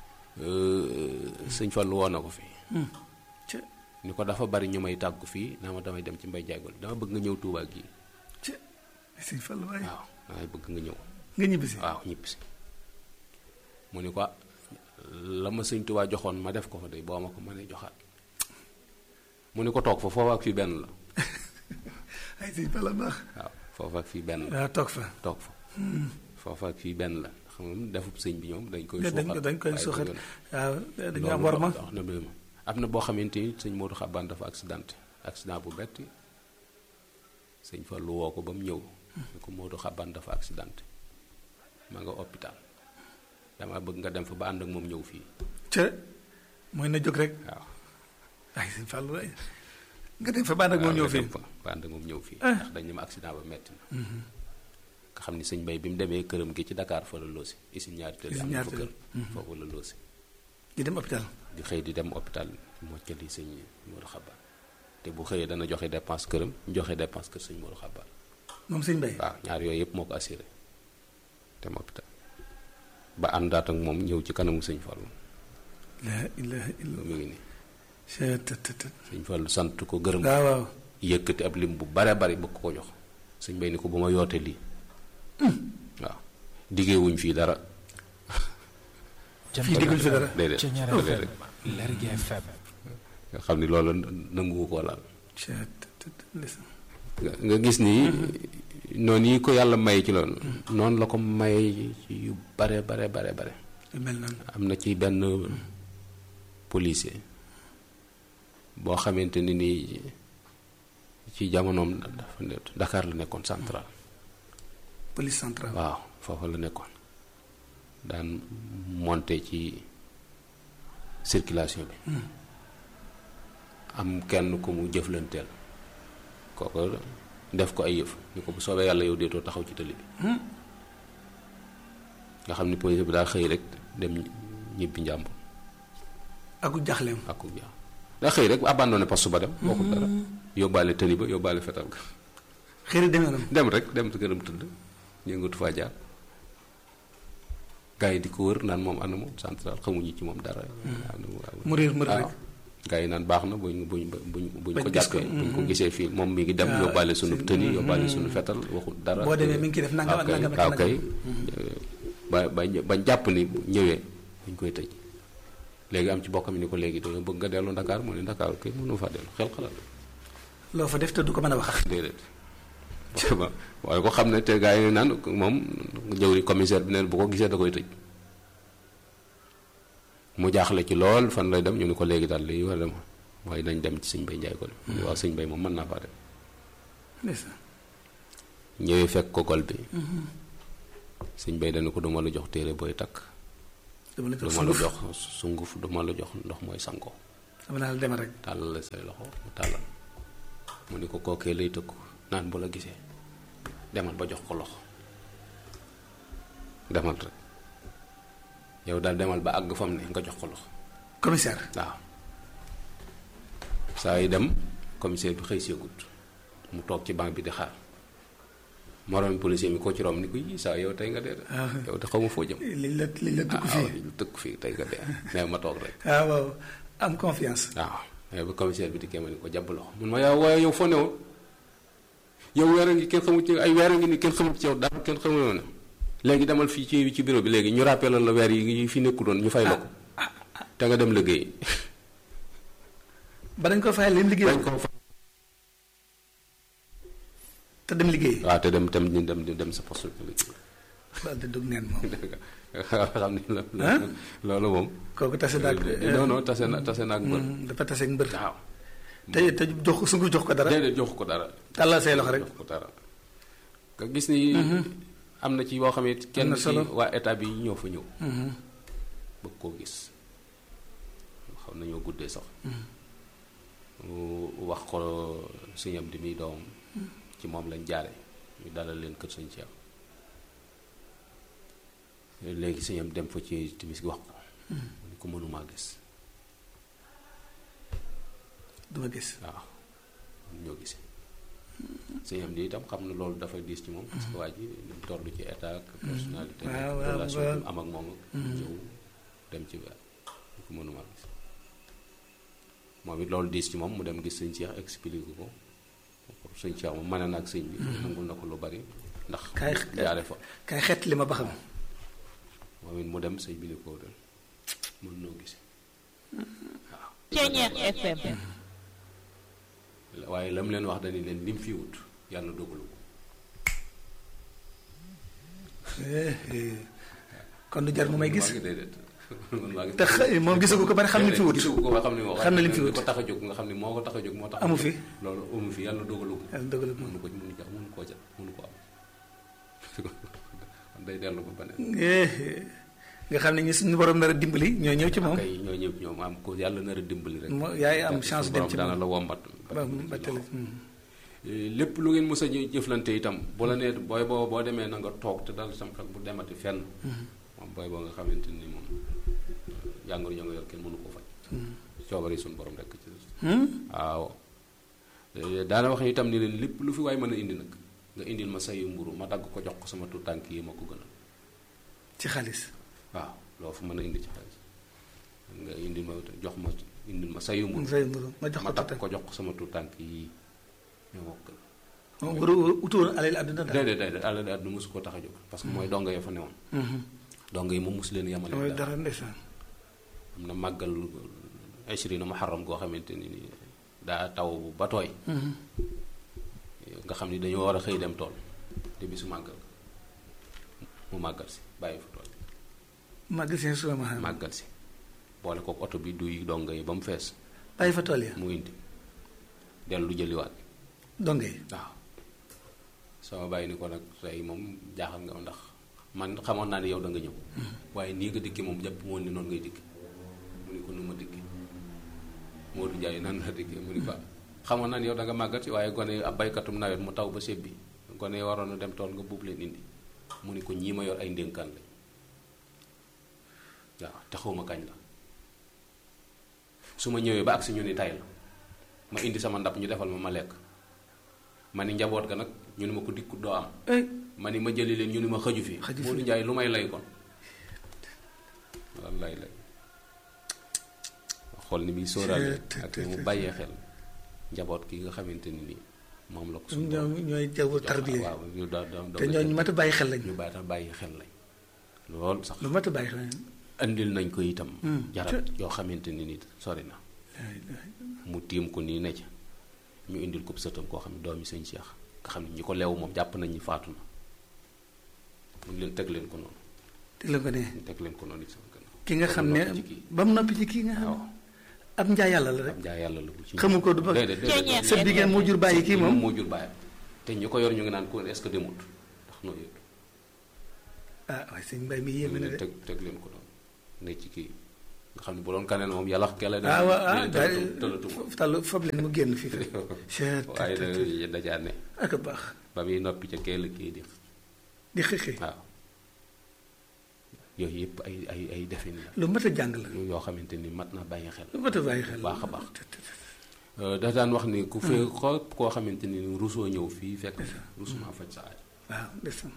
sëñ Fallu woo na ko fi ci ni ko dafa bari ñu may tàggu fii naa ma damay dem ci mbay jaagol dama bëgg nga ñëw Tuubaa gi ci sëñ Fall waaye waaw damay bëgg nga ñëw nga ñibbisi waaw ñëpp si mu ni ko la ma sëñ Tuubaa joxoon ma def ko fa de boo ma ko mënee joxaat mu ni ko toog fa foofu ak fii benn la ay sëñ Fall a baax waaw foofu ak fii benn la waaw toog fa toog fa foofu ak fii benn la xam nga defub sëñ bi ñoom dañ koy dañ suuxat dañ koy waaye suuxat du yoon. waaw dañu am loolu war ma wax na dëgg am na boo xamante ni sëñ Modou Xabaan dafa accidenté accident bu betti sëñ Fallu woo ko ba mu ñëw ni ko Modou Xabaan dafa accidenté ma nga hôpital dama bëgg nga dem fa ba ànd ak moom ñëw fii ca mooy na jóg rek waaw ay sëñ Fall waaye nga dem fa bànn ak moom ñëw nga fii dem fa ba ànd ak moom ñëw fii Ah. ndax dañ ne ma accident ba metti na nga xam ni sëñ Bay bi mu demee këram gi ci Dakar fa la loosi isin ñaari tëdd Usine am na ñaari fa tëdd. kër foofu la loosi di dem hôpital di xëy di dem hôpital moccali sëñ Modou Xabaan te bu xëyee dana joxe dépense këram joxe dépense kër sëñ Modou Xabaan moom sëñ Bay waaw ñaar yooyu yëpp moo ko assuré dem hôpital ba àndaat ak moom ñëw ci kanamu sëñ Fallu la ilaha illa mu ngi nii ca tët tët tët sëñ Fallu sant ko gërëm ko waaw waaw yëkkati ab lim bu bare bari bëgg ko jox sëñ Bay ni ko bu ma yoote lii waaw diggee wuñ fii dara fii digguñ fi dara déedéet Thiéniere déedéet FM Lergui FM nga xam ni loolu nanguwu koo laal ca tët tët ndeysaan nga nga gis ni noonu yi ko yàlla may ci loolu noonu la ko may ci yu bare bare bare bare lu mel noonu am na ci benn policier boo xamante ni nii ci jamonoom dafa ne Dakar la nekkoon central police centrale waaw foofu la nekkoon daan monter ci circulation bi am kenn ku mu jëflanteel kooku def ko ay yëf ni ko bu soobee yàlla yow deetoo taxaw ci tëli bi nga xam ni police bi daa xëy rek dem ñibbi njàmbur aku jaxleem ak ku jaaw daa xëy rek abandonné poste ba dem waxul dara yóbbaale tëli ba yóbbaale fetal ga xëy na demee nam dem rek dem gërëm tëdd yëngatu faa jaar gars yi di ko wër naan moom ana moom central xamuñu ci moom dara. mu réer mu réer rek. gars yi naan baax na buñ buñ buñ buñ Bañ ko gis ko, jàppee buñ ko gisee fii moom mi ngi dem Ah, yóbbaale sunu c'est- tëni yóbbaale sunu fetal waxul dara. boo demee mi ngi ciy def nangam ak waaw kay nangam ak waaw nangam. kay ba ba bañ jàpp ni bu ñëwee dañ koy tëj léegi am ci bokkam ni ko léegi dañoo bëgg nga dellu Dakar mu ne Dakar kay mënu faa dellu xel xalaat loo fa def te du ko mën a wax. déedéet vraiment waaye ko xam ne te gars yi naan moom jëwri commissaire bi neen bu ko gisee da koy tëj mu jaaxle ci lool fan lay dem ñu ni ko léegi daal li war a dem mooy nañ dem ci sëñ Bay Njaay ko de mu ne waaw sëñ Bay moom mën naa faa dem ndeysaan. ñëwee fekk ko gol bi sëñ Bay dana ko duma la jox téere booy takk dama la jox duma la sunguf jox sunguf duma la jox ndox mooy sango dama naa la demal rek tàllal la say loxo mu tàllal mu ni ko kookee lay tëkku naan bu la gisee demal ba jox ko loxo demal rek yow daal demal ba àgg fam ne nga jox ko loxo commissaire waaw saa yi dem commissaire bi xëy seegut mu toog ci banque bi di xaar moroom policier mi ko ci rom ni ko yii saa yow tey nga dee de yow de xaw ma foo jëm liñ la liñ la dugg ah fii waaw lu tëkk fii tey nga dee mais ma toog rek ah waaw am confiance waaw mais ba commissaire bi dikkee ma ni ko jàpp loxo mun ma yaa waaye yow foo newoon yow weer a ngi kenn xamul ci ay weer a ngi ni kenn xamul ci yow dara kenn xamul woon léegi demal fii ci ci bureau bi léegi ñu rappelé la weer yi fi nekku doon ñu fay la ko te nga dem liggéey ba dañ ko fayal leen liggéey dañ ko fa te dem liggéey waaw te dem dem dem dem dem sa poste bi liggéey ba da dug neen moom xam ni la Hein? loolu moom kooku tase naag non non tase na tase naag mbër dafa tase ak mbër waaw te te jox ko sungu jox ko dara déedéet joxu ko dara tàllal say loxo rek jox ko dara nga gis ni am na ci yoo xam ne kenn na ci solo. waa état bi ñoo fa ñëw bëgg koo gis xam nañoo guddee sax mu wax ko sëñam di muy doom ci moom lañ jaare ñu dalal leen kër sëñ Cheikh léegi sëñam dem fa ci timis gi wax ko mu ni ko mënumaa gis duma gis waaw ñoo gis sëñam di itam xam na loolu dafa diis ci moom parce que waa ji ni mu toll ci état ak personnalité waaw, waaw, relation waaw. bi mu am ak moom ak ñëw dem ci weer ñu ko mënuma gis moom it loolu diis ci moom mu dem gis sëñ Cheikh expliqué ko sëñ Cheikh moom mane na ak sëñ bi nangul na ko lu bari ndax Kaay jaare fa kay xet li ma ba xam moom it mu dem sëñ bi ni ko dem mën noo gis waaw Ceñeex FM waaye la mu leen wax dañu leen lim fi wut yàlla dogalu ko Eh, eh. kon du jar mu may gis maa ngi déedéet man maa ngi te xa- moom gisagu ko bari xam ne fi wut gisagu ko ba xam ne moo xam ne lim fi wut ko tax a jóg nga xam ne moo ko tax a jóg moo tax a Amu jóg. fi. loolu amu fi yàlla dogalu ko yàlla dogal mënu ko mënu ko mënu koo jot mënu ko am kon day dellu ba beneen Eh, eh. nga xam ne ñi suñu borom nar a dimbali ñoo ñëw ci moom kay ñoo ñëpp ñoom am ko yàlla nar a dimbali rek moo yaay am Yàlla chance suñu dem borom ci dana moom la wombat ba ba tele lépp lu ngeen mës a jë- jëflante itam bu la nee booy boo boo demee na nga toog te dal sam xel bu demati fenn moom booy boo nga xamante ni moom jàngoro ja nga yor kenn mënu koo faj coobari suñu borom rek ci waaw Eh, daana wax itam ni leen lépp lu fi waay mën a indi nag nga indil ma sayu mburu ma dagg ko jox ko sama tuut tànk yi ma ko gënal ci xaalis waaw loo fa mën a indi ci xaalis nga indil ma jox ma indil ma sayu mburu say mburu ma jox ma ko dagg tuuti ko jox ko sama tuut tànk yi ñoo ma ko gënal moom waru utoon alal àdduna daal déedéet déedéet àll de àdduna mosu ko tax a jóg parce que mooy donga ya fa newoon donga yi moom mosu leen yamale mooy dara dara ndeysaan am na màggal ashrina muharram goo xamante ni ni daa taw ba tooy nga xam ni dañoo war a xëy dem tool te bisu màggal mu màggal si bàyyi fa tool magasin suma ma xam màggal si boole kook oto bi duy donga yi ba mu fees bàyyi fa tool ya mu indi dellu jëliwaat donge yi waaw sama bàyyi ni ko nag tey moom jaaxal nga ma ndax man xamoon naa ne yow da nga ñëw waaye nii nga dikki moom jàpp moon ni noonu ngay dikki mu ni ko nu ma dikki Modou Ndiaye nan la dikki mu ni ko xamoon naa ne yow da nga màggat si waaye gone ab baykatum nawet mu taw ba sebbi gone yi waroon a dem tool nga buub leen indi mu ni ko ñii ma yor ay ndénkaan lañ waaw te xawma kañ la su ma ñëwee ba ak si ñu ni tay la ma indi sama ndab ñu defal ma ma lekk ma ni njaboot ga nag ñu ni ma ko dikkut doo am ay ma ni ma jëli leen ñu ni ma xëju fi Xëju fi. Modou Ndiaye lu may lay kon wallaay lay xool ni muy sóoraale Te- te- ak te- mu te- bàyyee xel njaboot ki nga xamante ni nii moom la ko suñu ñoom borom ñooy jaw jox. tarbiye waaw ñu da da te ñooñu mat a bàyyi xel lañ ñu bàyyi tax bàyyi xel lañ lool sax lu mat a bàyyi xel lañ andil nañ ko itam Hmm. jarab yoo xamante ni nit sori na mu tiim ko nii ne ca ñu indil ko sëtam koo xam ne doomi sëñ Cheikh nga xam ne ñi ko leew moom jàpp nañ ñi faatu na mu leen teg leen ko noonu te la ko ne ñu teg leen ko noonu ci sama gannaaw ki nga xam ne noppi ci kii. ba mu noppi ci kii nga xam waaw ne ab njaa yàlla la rek am jaa yàlla la bu ci xamu ko du ba déedéet déedéet sa diggéen moo jur bàyyi kii moom moo jur bàyyi te ñi ko yor ñu ngi naan ko est-ce que demut ndax noo yëg ah waaye sëñ mbay mi ñu yéeme na leen de teg teg leen ko noonu ne ci kii nga xam ne bu doon kaneen moom yàlla kele de ah waaw ah nee daal tëlatu- tëlatuma tal fab leen mu génn fii fi Chut, waaye tut, tut. da dajaa ne ak a baax ba muy noppi ca kee la kii di di xëxi waaw yooyu yëpp ay ay ay defin la lu mat a jàng la yoo xamante ni mat na bàyyi xel lu mat a bàyyi xel baax a baax. Tut, tut, tut. Euh, da daan wax ni ku fee ko koo xamante ni rusoo ñëw fii fekk rusuma faj sa aajo waaw ndeysaan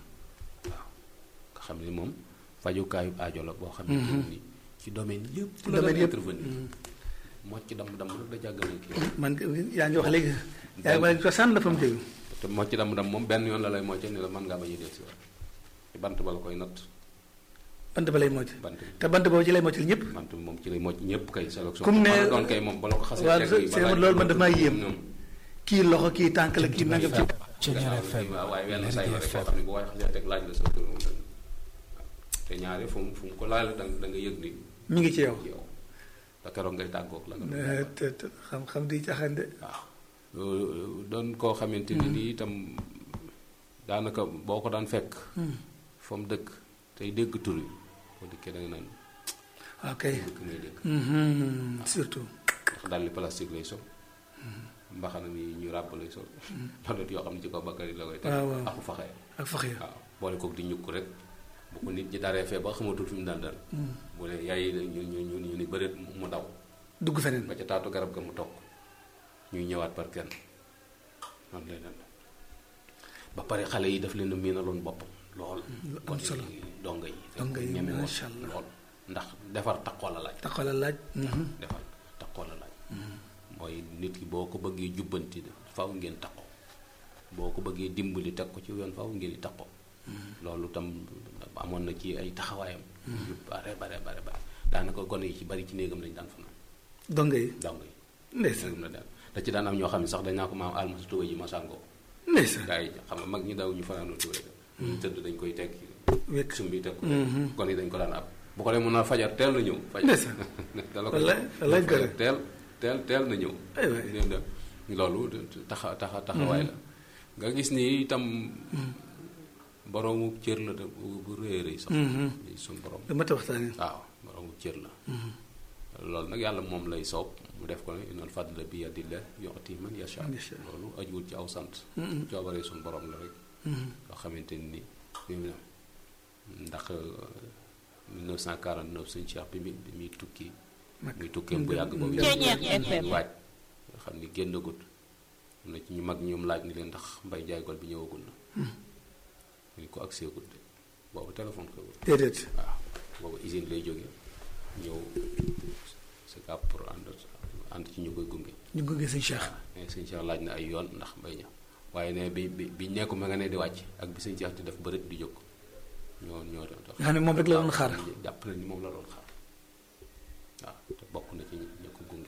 nga xam ni moom fajukaayu aajo la boo xamante ni ci domaine yëpp la domaine doon yëpp. intervenir mocc dam dam rek da jàggal na kii man yaa ngi wax léegi yaa ngi wax ko sànn la fa mu jóge te mocc dam dam moom benn yoon la lay mocce ni la mën ngaa bañ a del si waat ci bant ba la koy natt bant ba lay mocc bant bi te bant boobu ci lay moccal ñëpp bant bi moom ci lay mocc ñëpp kay sélection Comme ne- mën a doon kay moom ba la ko xasee waaw teg c'est- yi ba c'est laaj loolu ko man daf maa yéem. ñoom kii loxo kii tànk la kii nangam ci Ceñeer FM waaw waaye wenn say la rek koo xam ne bu waaye xasee teg laaj la sa tur moom waaw te ñaari fu mu fu mu ko laaj la da nga da nga yëg ni mi ngi ci yow ci yow te keroog ngay tàggoog la nga doon Eh, te te xam-xam di caaxaan de waaw loolu doon koo xamante ni nii itam daanaka boo ko daan fekk fa mu dëkk tey dégg tur yi boo dikkee da nga naan ok dëkk ngay dégg Mhm, surtout ndax dàlli plastique lay sol mbaxana mi ñu ràbb lay sol loolu yoo xam ne ci kaw bakkar yi la koy teg waaw, waaw. aku faxee ak fax ya waaw boole kook di ñukk rek bu ko nit ñi daree fee ba xamatul fi mu daan dal bu ne yaay ñu ñu ñu ñu ni bëreet mu daw dugg feneen ba ca taatu garab ga mu toog ñuy ñëwaat par kenn noonu lay dal ba pare xale yi daf leen a miinaloon boppam lool am solo. donga yi Donga yi, ñeme woon masha Allah. lool ndax defar taqoo la laaj taxawal a laaj mhm. defar taqoo la laaj mooy nit ki boo ko bëggee jubbanti faaw ngeen taqoo boo ko bëggee dimbali teg ko ci yoon faaw ngeen di taqoo loolu tam amoon na ci ay taxawaayam yu bare bare bare bare daanaka gone yi ci bari ci néegam lañ daan fanaan donga yi dong yi ndeysaan néegam la daan da ci daan am ñoo xam ne sax dañ naa ko maam alma sa tuba ji ma sàngoo ndeysaan gaa yi xam nga mag ñi daw ñu fanaanoo tuba yi ñu tëdd dañ koy teg wekk sumbi teg ko gone yi dañ ko daan ab bu ko dee mën a fajar teel na ñëw fajar Ndeysaan. dala ko Wallaay, wallaay fajar gërëm. teel teel teel na ñëw Ay waay. Dégg nga, loolu taxa taxa taxawaay la nga gis ni itam boroomu cër la de bu bu rëy a rëy sax di suñ borom lu mat a waxtaane waaw boroomu cër la loolu nag yàlla moom lay soob mu def ko ne innal fadla bi yadillah yu'ti man yasha Man yasha. loolu ajuwul ci aw sant coobaree suñ borom la rek loo xamante ni ni ndax 1949 suñ Cheikh bi mi bi muy tukki Mag. muy tukkeem bu yàgg boobu Ceeñeer FM. waaj nga xam ni génnagut am na ci ñu mag ñoom laaj ni leen ndax mbay jaay gol bi ñëwagul na ñu ko accès gut de boobu téléphone ko déedéet waaw boobu usine lay jógee ñëw c'est cap pour ànd ànd ci ñu koy gunge ñu gunge sëñ Cheikh mais sëñ Cheikh laaj na ay yoon ndax mbay ña waaye ne bi bi bi nekku ma nga ne di wàcc ak bi sëñ Cheikh di def bërit di jóg ñoo ñoo doon tax nga xam ne moom rek la doon xaar jàpp na ni moom la doon xaar waaw te bokk na ci ñi ko gunge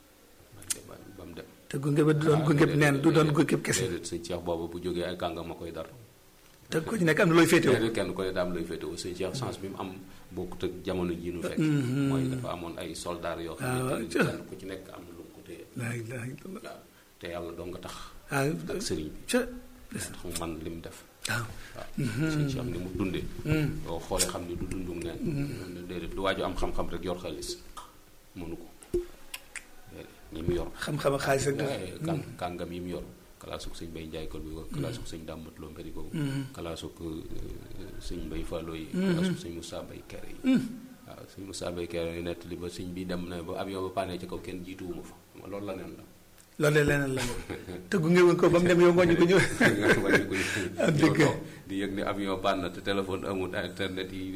ba ba mu dem te gunge ba du doon gunge neen du doon gunge kese déedéet sëñ Cheikh boobu bu jógee ay kàngam ma koy dar te ko ci nekk am na looy féetewoo déedéet kenn ko ne daam lay féetewoo sëñ Cheikh chance bi mu am bokkut ak jamono ji nu fekk mooy dafa amoon ay soldats yoo xamante ni Ah, kenn ku ci nekk am na lu mu ko téye laa ilaaha illallah waaw te yàlla doo nga tax ah ak sëriñ bi ca tax mu man li mu def waaw waaw sëñ Cheikh ni mu dundee boo xoolee xam ni du dundum neen déedéet du waaju am xam-xam rek yor xaalis mënu ko déedéet ñi mu yor xam-xam ak xaalis rek Eh, kan kàngam yi mu yor kalaasuk sëñ bay njaay kol bi ko kalaasuk sëñ dàmbat loo mbéri ko kalaasuk eh, sëñ bay fàlloo yi kalaasuk sëñ Moussa bay kere yi waaw sëñ Moussa bay kere yi nettali ba sëñ bi dem na ba avion ba paanee ci kaw kenn jiituwuma fa ma loolu la neen la loolu de leneen la moom te gunge wuñ ko ba mu dem yow ngooñu ko ñëw wàññi ko Ah, ñëw dëgg. toog di yëg ne avion panne na te téléphone amul internet yi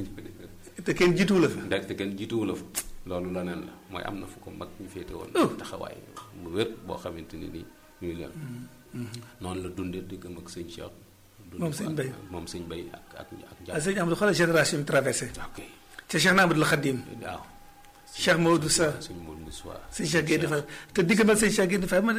te kenn jiituwu la fa ndax te kenn jiituwu la fa loolu la neen la mooy am na fu ko mag ñu féete woon Oh. taxawaay mu wér boo xamante ni nii ñuy leen noonu la dundee diggam ak sëñ Cheikh dund Moom ko sëñ ak- Bay. moom sëñ Bay ak ak ak ah njàpp sëñ Amadou xoolal génération bi traversé ok te Cheikh Namadou Khadim waaw Cheikh Maodo Sa sëñ Maodo Moussa sëñ Cheikh Guèye dafa te diggam ak sëñ Cheikh Guèye dafa ma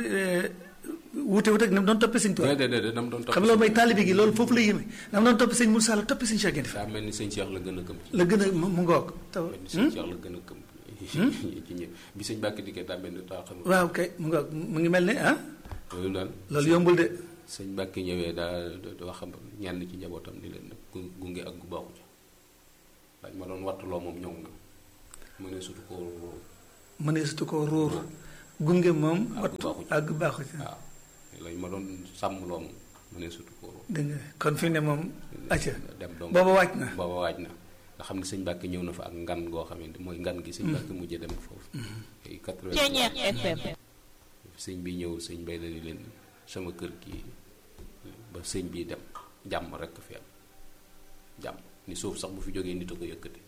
wuute wuute ak na mu doon toppee sëñ Tuubaa déedéet déedéet dama doon topp xam nga loolu mooy taalibe gi loolu foofu la yéeme na mu doon toppee sëñ Moussa la toppee sëñ Cheikh Guèye dafa daa mel ni sëñ Cheikh la gën a gëm la gën a mu mu ngoog taw mel ni sëñ Cheikh la gën a gëm ci ñëpp bi sëñ Bàkki dikkee daa mel ni daa xam waaw kay mu ngoog mu ngi mel ne ah loolu daal loolu yombul de sëñ Bàkki ñëwee daa da wax ñenn ci njabootam ni leen nag gu- gunge ak gu baaxu ci dañ ma doon wattuloo moom ñëw na mu ne surtout ko mëneesatu koo ruur gunge moom Àgg wattu baaxu ci. àgg baaxu ci waaw lañ ma doon sàmm loo moom mu ne surtout ko dégg nga kon fi ne moom acca dem donc booba wàcc na booba waaj na nga xam ne sëñ Mbàkke ñëw na fa ak ngan goo xamante mooy ngan gi sëñ Mbàkke mujjee dem foofu ay quatre Ceeñeer FM. sëñ bi ñëw sëñ bay la ni leen sama kër gi ba sëñ bi dem jàmm rekk fi am jàmm ni suuf sax bu fi jógee nit a ko yëkkati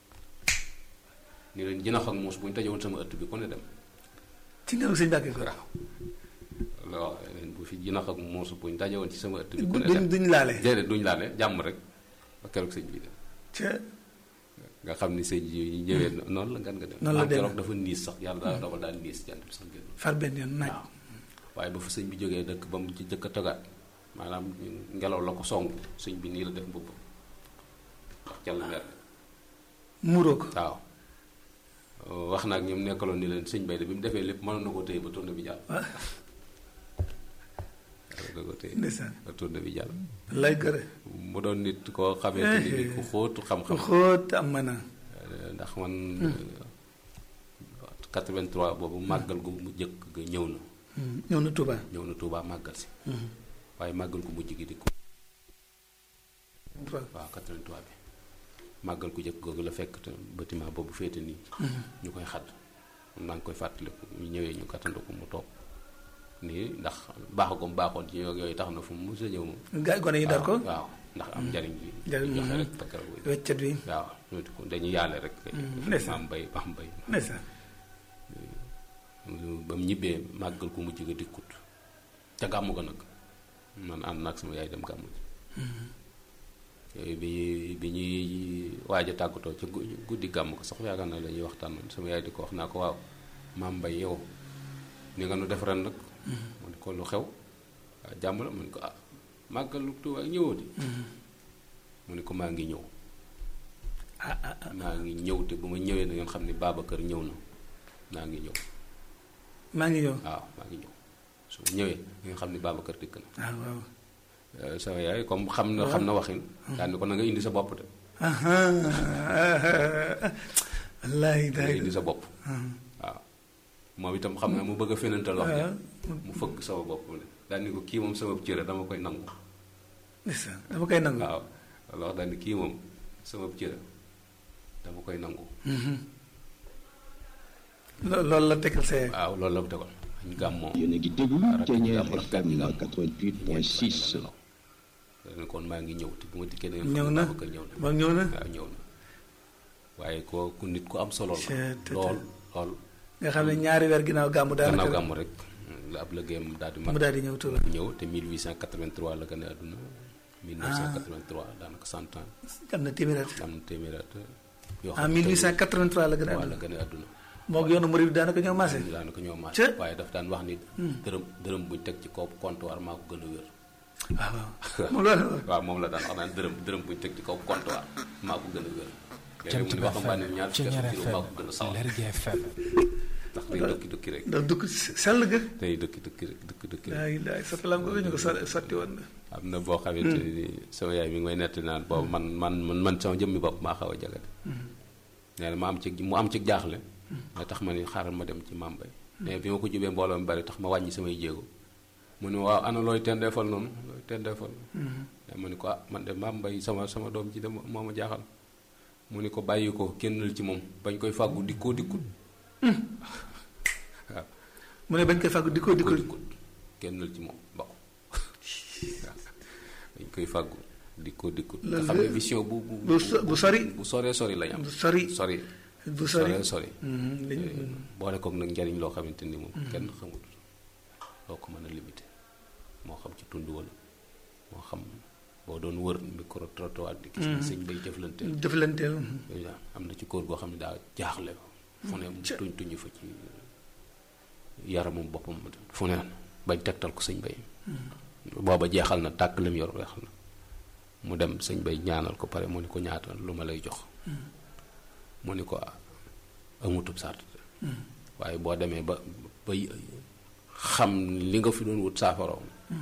ni leen jinax ak muus bu ñu tajowoon sama ëtt bi ku ne dem ci ngelaw sëñ Mbàkke ko waaw loolu wax leen bu fi jinax ak muus bu ñu tajowoon ci sama ëtt bi ku ne duñ dem duñ laale déedéet duñ laale jàmm rek ba keroog sëñ bi dem ca nga xam ni sëñ yi ñëwee noonu la ngan nga dem Noonu la maam demee. keroog dafa niis sax yàlla daal dogal daal niis jant bi sax génn far benn yoon naaj waaw waaye ba fa sëñ bi jógee dëkk ba mu ci jëkk a togaat maanaam ngelaw la ko song sëñ bi nii la def mbubb wax ca la mer muuroo ko waaw wax naa ak ñoom nekkaloon ni leen sëñ bay de bi mu defee lépp mënoon na ko téye ba tourne bi jàll waaw mënoon na ko téye ndeysaan ba tourne bi jàll lay gërë mu doon nit koo xamante ni ni ku xóotu ku xam-xam xóot am mën a Euh, ndax man 83 boobu màggal gu mu jëkk ga ñëw na ñëw na Touba ñëw na Touba màggal si waaye màggal gu mujj gi di ko waaw 83 bi màggal ku jëkk googu la fekk te bâtiment boobu féete nii ñu koy xadd maa ngi koy fàttaliku ñu ñëwee ñu kattandu ko mu toog nii ndax baax ko mu baaxoon ci yooyu yooyu tax na fu mu mos a ñëw moom gaa gone yi dar ko waaw ndax am njariñ bi Njariñ, joxe mhm. rek te keroog bi weccet wi waaw ñoo di ko dañuy yàlle rek ndeysaan. maam bay maam bay ndeysaan ba mu ñibbee màggal ku mujj ga dikkut ca gàmmu ga nag man ànd naag sama yaay dem gàmmu ji yooyu bi bi ñuy waaj a tàggatoo ca gu- guddi gàmm ko sax yaakaar naa la ñuy waxtaan noonu sama yaay di ko wax naa ko waaw maam mbay yow ni nga nu def ren nag mu ne ko lu xew waaw jàmm la mu ne ko ah màggalu Tuubaa ñëwoo di mu ne ko maa ngi ñëw ah ah ah maa ngi ñëw te bu ma ñëwee da ngeen xam ne Babacar ñëw na maa ngi ñëw maa ngi ñëw waaw maa ngi ñëw su ma ñëwee da ngeen xam ne Babacar dikk na ah waaw Euh, sama yaay comme xam na xam na waxin daal ni ko na nga indi sa bopp de aha wallaahi na nga daay indi sa bopp waaw moom itam xam na mu bëgg a fenantal wax waaw ji mu fëgg sama bopp ne daal ni ko kii moom sama cëra dama koy nangu ndeysaan dama koy nangu waaw loolu wax daal ni kii moom sama cëra dama koy nangu Lo- loolu la tegal sa yaay waaw loolu la mu tegoon ñu gàmmoo yéen a ngi déglu Thiéniere Rakk FM gàmm. 88.6 dañ kon maa ngi ñëw te bu ma dikkee da ngeen ñëw xam ne na Babacar ñëw na ba ñëw na waaw ñëw na waaye ko ku nit ku am solo la Cee- te- lool lool nga xam ne ñaari weer ginnaaw gàmmu gannaaw daanaka gàmm rek la ab liggéeyam daal di mat mu daal di ñëw Touba ñëw te 1883 la gën a àdduna 1983 daanaka cent ans am na téeméer at am na téeméer at yoo en xam ne 1883 la gën a waaw la àdduna gën a àdduna moo yoonu murid bi daanaka ñoo maase daanaka ñoo maas Ca- waaye daf daan wax ni dërëm dërëm buñ teg ci kaw comptoir maa ko gën a wér waaw waaw moom loolu waaw moom la daan wax naan dërëm dërëm buñ teg ci kaw comptoir maa ko gën a wér léegi mu ne waxambaane ñaar fukki Thiéniere at kilo maa ko gën a FM sawar Lergui FM ndax day dëkki dëkki rek ndax dugg sell ga day dëkki dëkki rek dëkki dëkki rek laay laay sottalam ko ñu ko so- sotti woon na am na boo xamante ni sama yaay mi ngi may netti naan boobu man man man man sama jëmmi bopp maa xaw a jagate nee na ma am ci mu am ci jaaxle nga tax ma ni xaaral ma dem ci mambay mais bi ma ko jubee mbooloo mi bari tax ma wàññi samay jéego mu ne waaw ana looy tendeefal noonu looy tendeefal mais ma ni ko ah man de mambay sama sama doom ji de moo ma jaaxal mu ni ko bàyyi ko kennal ci moom bañ koy fàggu dikkoo dikkut waaw mu ne bañ koy fàggu di ko di ko dikkoo dikkut kennal ci moom ba ko waaw dañ koy fàggu dikkoo dikkut nga Loolu xam ne de- vision bu bu bu so- bu sori bu soree sori lañ am bu sori sori bu sori soree sori Mhm, lañ- boole kook nag njariñ loo xamante ni moom kenn xamul loo ko mën a limité moo xam ci tund wala moo xam boo doon wër micro trottoir di gis ni sëñ bay jëflante jëflanteel déjà am na ci kóor goo xam ne daa jaaxle fu ne mu tuñ tuñu fa ci yaramum boppam fu ne bañ tegtal ko sëñ bay booba jeexal na tàkk lim yor weexal na mu dem sëñ bay ñaanal ko pare mu ni ko ñaata lu ma lay jox mu ni ko ah, amutub sart waaye boo demee ba ba xam li nga fi doon wut saafaroom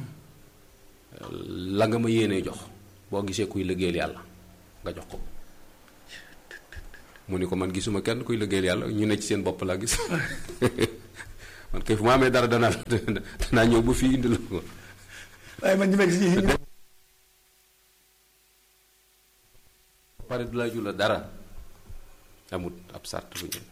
la nga ma yéenee jox boo gisee kuy liggéeyal yàlla nga jox ko mu ni ko man gisuma kenn kuy liggéeyal yàlla ñu ne ci seen bopp laa gis man kay fu ma amee dara danaa danaa ñëw ba fii indi la ko waaye man ñu may gis ñu pare du la ju la dara amut ab sart bu ñu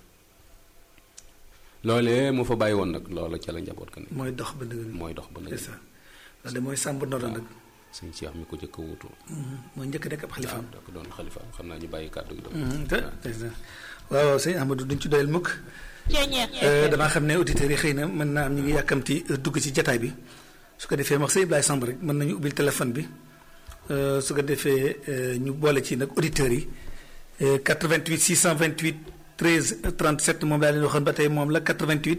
loolee mu fa bàyyi woon nag loola ca la njaboot ka ne mooy dox ba dëgg mooy dox ba c'est nag ça loolu de mooy sàmb ndono nag sëñ Cheikh mi ko jëkk a wutu mooy njëkk nekk ab xalifaam da ko doon xalifa xam naa ñu bàyyi kàddu gi doon Mhm, te c'est ça waaw waaw sëñ Amadou duñ ci doyal mukk Euh, damaa xam ne auditeurs yi xëy na mën naa am ñu ngi yàkkamti euh, dugg ci jataay bi su ko defee wax sëñ Ibrahima Samb rek mën nañu ubbil téléphone bi Euh, su ko defee euh, ñu boole ci nag auditeurs yi Euh, 88 628 13 37 moom laa leen waxoon ba tey moom la 88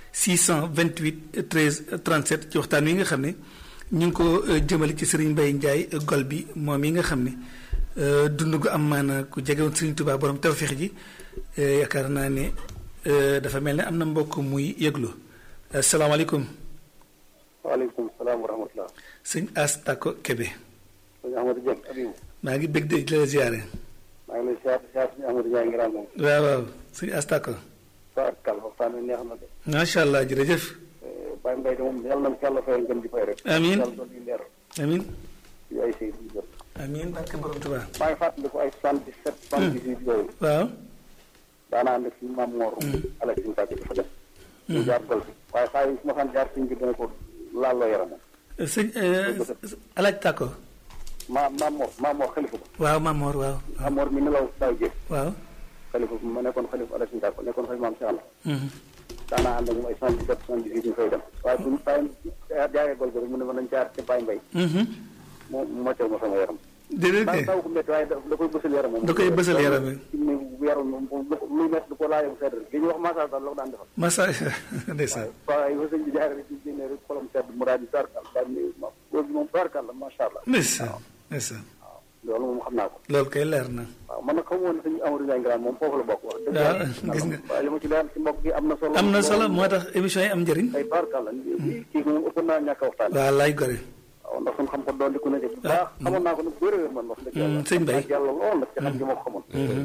628 13 37 ci waxtaan wi nga xam ne ñu ngi ko euh, jëmale ci Serigne Mbaye Ndiaye euh, gol bi moom yi nga xam ne euh, dund gu am maana ku jegewoon Serigne Touba borom tawféex ji euh, yaakaar naa ne euh, dafa mel ne am na mbokk muy yëglu asalaamaaleykum waaleykum salaam wa rahmatulah. sëñ As Tako Kebe sëñ Amadou Dieng Abibou. maa ngi bëgg de la ziare maa ngi lay siyaar siyaar sëñ Amadou Ndiaye ngiraan moom. waaw waaw sëñ As Tako Saar Kal waxtaan wi neex na de. macha allah jërëjëf Baye Mbaye de moom yàlla na ko yàlla fayal gën di fay rek. Amiin. yàlla doon di leer amin yu ay sëy yu jot. amin barke borom Tuubaa maa ngi fàttaliku ay 77 78 yooyu. waaw daanaa ànd ak suñu maam Mor. ala suñu tàgg dafa def. ñu jaar gol fi waaye saa yu su ma xam jaar suñ bi dana ko laaloo yaramam. sëñ alaaj Tako maa maam Mor maam Mor xalifa ba. waaw Mamor waaw maam Mor mi nelaw daaw jéeg. waaw xalifa bi ma nekkoon xalifa ala suñu tàgg nekkoon xalifa maam Cheikh Alla. Mhm. daanaa ànd ak moom ay 77 78 ñu fay dem waaye bu ñu saa yu jaayee gol bi rek mu ne ma nañ jaar ci Baye Mbaye Mhm. moo moccal ma sama yaram. déedéet daa kay taw ko métti waaye da da koy bësal yaram moom. Da koy bësal yaram bi. ci ni yaram moom luy métti du ko laajee bu sedd rek li ñuy wax massage daal la ko daan defal. masa ndeysaan waaye yow sëñ bi jaaree rek ci génnee rek xolam sedd mu daal di sarkal daal di ma góor gi moom sarkal la macha allah. ndeysaan ndeysaan waaw loolu moom xam naa ko. loolu kay leer na waaw man nag xamu woon ne sëñ Amadou Ndiaye Ngiraan moom foofu la bokk wax. dëgg waaw, yàlla gis nga. waaye li ma ci leer ci mbokk gi am na solo. am na solo moo tax émission yi am njëriñ ay sarkal la kii moom ëpp naa ñàkk a waxtaan. waaw lay gore waaw ndax suñu xam ko doon di ko ne bu baax xamoon naa ko nag bëri man wax dëgg yàlla. sëñ Mbaye. ak yàlla lool nag ci xam gi ma ko xamoon.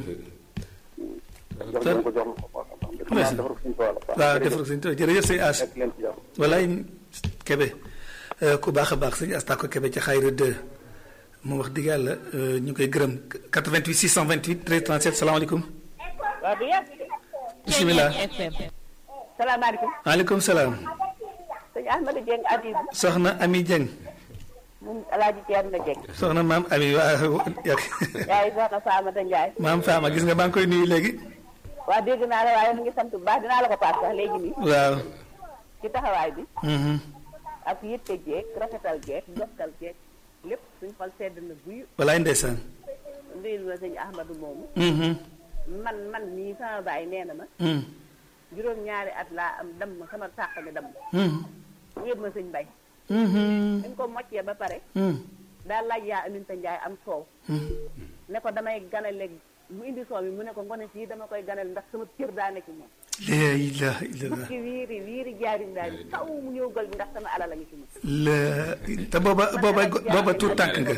jox leen ko jox ko baax a baax. xam naa defar ko suñu tool la. waaw defar ko sëñ Tuubaa jërëjëf sëñ As nekk leen ci jàmm. walaay Kebe euh, ku baax a baax sëñ As Tako Kebe ci xayra 2 moom wax dëgg yàlla euh, ñu koy gërëm 88 628 13 37 salaamaaleykum waaw du yàgg. bisimilah salaamaaleykum. maaleykum salaam sëñ Ahmadou Dieng Adib soxna Ami Dieng moom alaaji Thierno Dieng. soxna maam Ami waaw yàgg yaay soxna Famata Ndiaye. maam Fama gis nga maa ngi koy nuyu léegi waa dégg naa la waaye mu ngi sant bu baax dinaa la ko paas sax léegi nii. waaw ci taxawaay bi. mhm. ak yitte jeeg rafetal jeeg jokkal jeeg lépp suñ xol sedd na buy walaay ndeysaan nduyul ma sëñ Ahmadou moomu. mhm. man man mii sama baay nee na ma. mhm. juróom-ñaari at laa am damm sama sàq mi damm. mhm. mu yëpp ma sëñ Mbay. mhm. dañ ko moccee ba pare. mhm. daal laaj yaa Aminta Ndiaye am soow. mhm. ne ko damay ganale mu indi soow mi mu ne ko ngone sii dama koy ganale ndax sama cër daa nekk moom. la ilaha illallah bukki wiiri wiiri jaarim daal di taw mu ñëw gol bi ndax sama alal la ñu ci moom. la te booba booba booba tuut tànk nga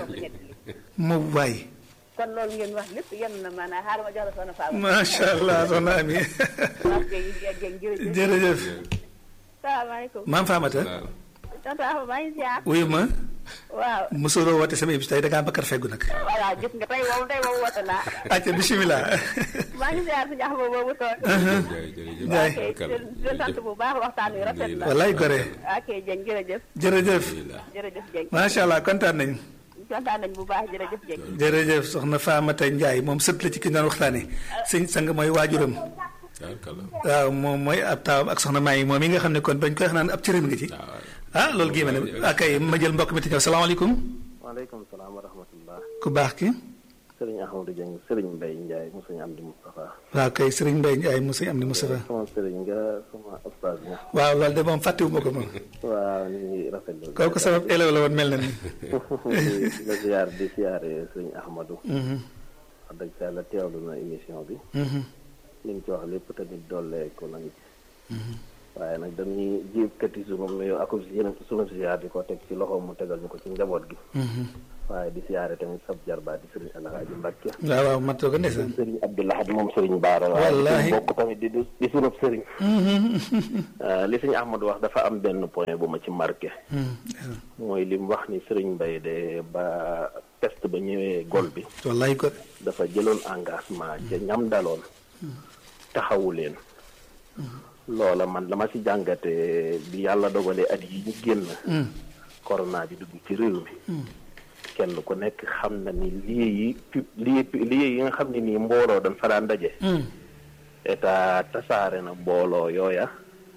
mu waay kon loolu ngeen wax lépp yenn na maanaam xaaral ma jox la soxna Fama. macha allah soxna Ami waaw kay jërëjëf jërëjëf. jërëjëf salaamaaleykum. maam Famata waaw tonton Afa maa ngi ziar. wuyu ma waaw. mosuloo woote sama émission tey da ngaa bakkar feggu nag voilà gis nga tey moom tey moom woote naa. acca bisimilah maa ngi ziar suñu Axma boobu toog. jërëjëf Ndiaye. ok di sant bu baax waxtaan wi rafet na. wallaay gore ok Dieng jërëjëf. jërëjëf jërëjëf Dieng. macha allah kontaan nañ kontaan nañ bu baax jërëjëf Dieng. jërëjëf soxna Famata Ndiaye moom sët la ci ki ñu doon waxtaane sëñ sang mooy waajuram waaw moom mooy ab taawam ak soxna Maay moom yi nga xam ne kon bañ koy wax naan ab cëram nga ci ah loolu gii ma ne akay ma jël mbokk mi te ñëw salaamaaleykum waaleykum salaam wa rahmatullah. ku baax ki Sëriñ Ahmadou Dieng Sëriñ Mbaye Ndiaye mu sëñ Amdi Moustapha. waaw kay sëriñ Mbaye Ndiaye mu sëñ am di Moustapha sama sëriñ nga sama ustaas nga. waaw loolu de moom fàttewuma ko moom waaw ñu ngi rafetlu. kooku sama élève la woon mel na ni di la ziar di ziare Sëriñ Ahmadou. wax dëgg sa yàlla teewlu na émission bi. li nga ci wax lépp tamit dollee ko nañu ci. waaye nag dañuy jéem kati sunu nuyoo ak sunu ziar di ko teg ci loxo mu tegal ñu ko ci njaboot gi. waaye di siyaare tamit sab jarbaat di sëriñ Alhaaji Mbàkke waaw waaw matoo ko ndeysaan sëriñ Abdoulahad moom sëriñ Baara waaye Wallaahi. di bokk tamit di di sunub sëriñ li sëñ Ahmadou wax dafa am benn point bu ma ci marqué mooy li mu wax ni sëriñ Mbay de ba test ba ñëwee gol bi wallahi ko dafa jëloon engagement ca ñam daloon taxawu leen loola man dama ci jàngate bi yàlla dogalee at yi ñu génn corona bi dugg ci réew mi kenn ku nekk xam na ni lii yi pu- lii lii yi nga xam ne nii mbooloo dañ fa daan daje état tasaare na mbooloo yooya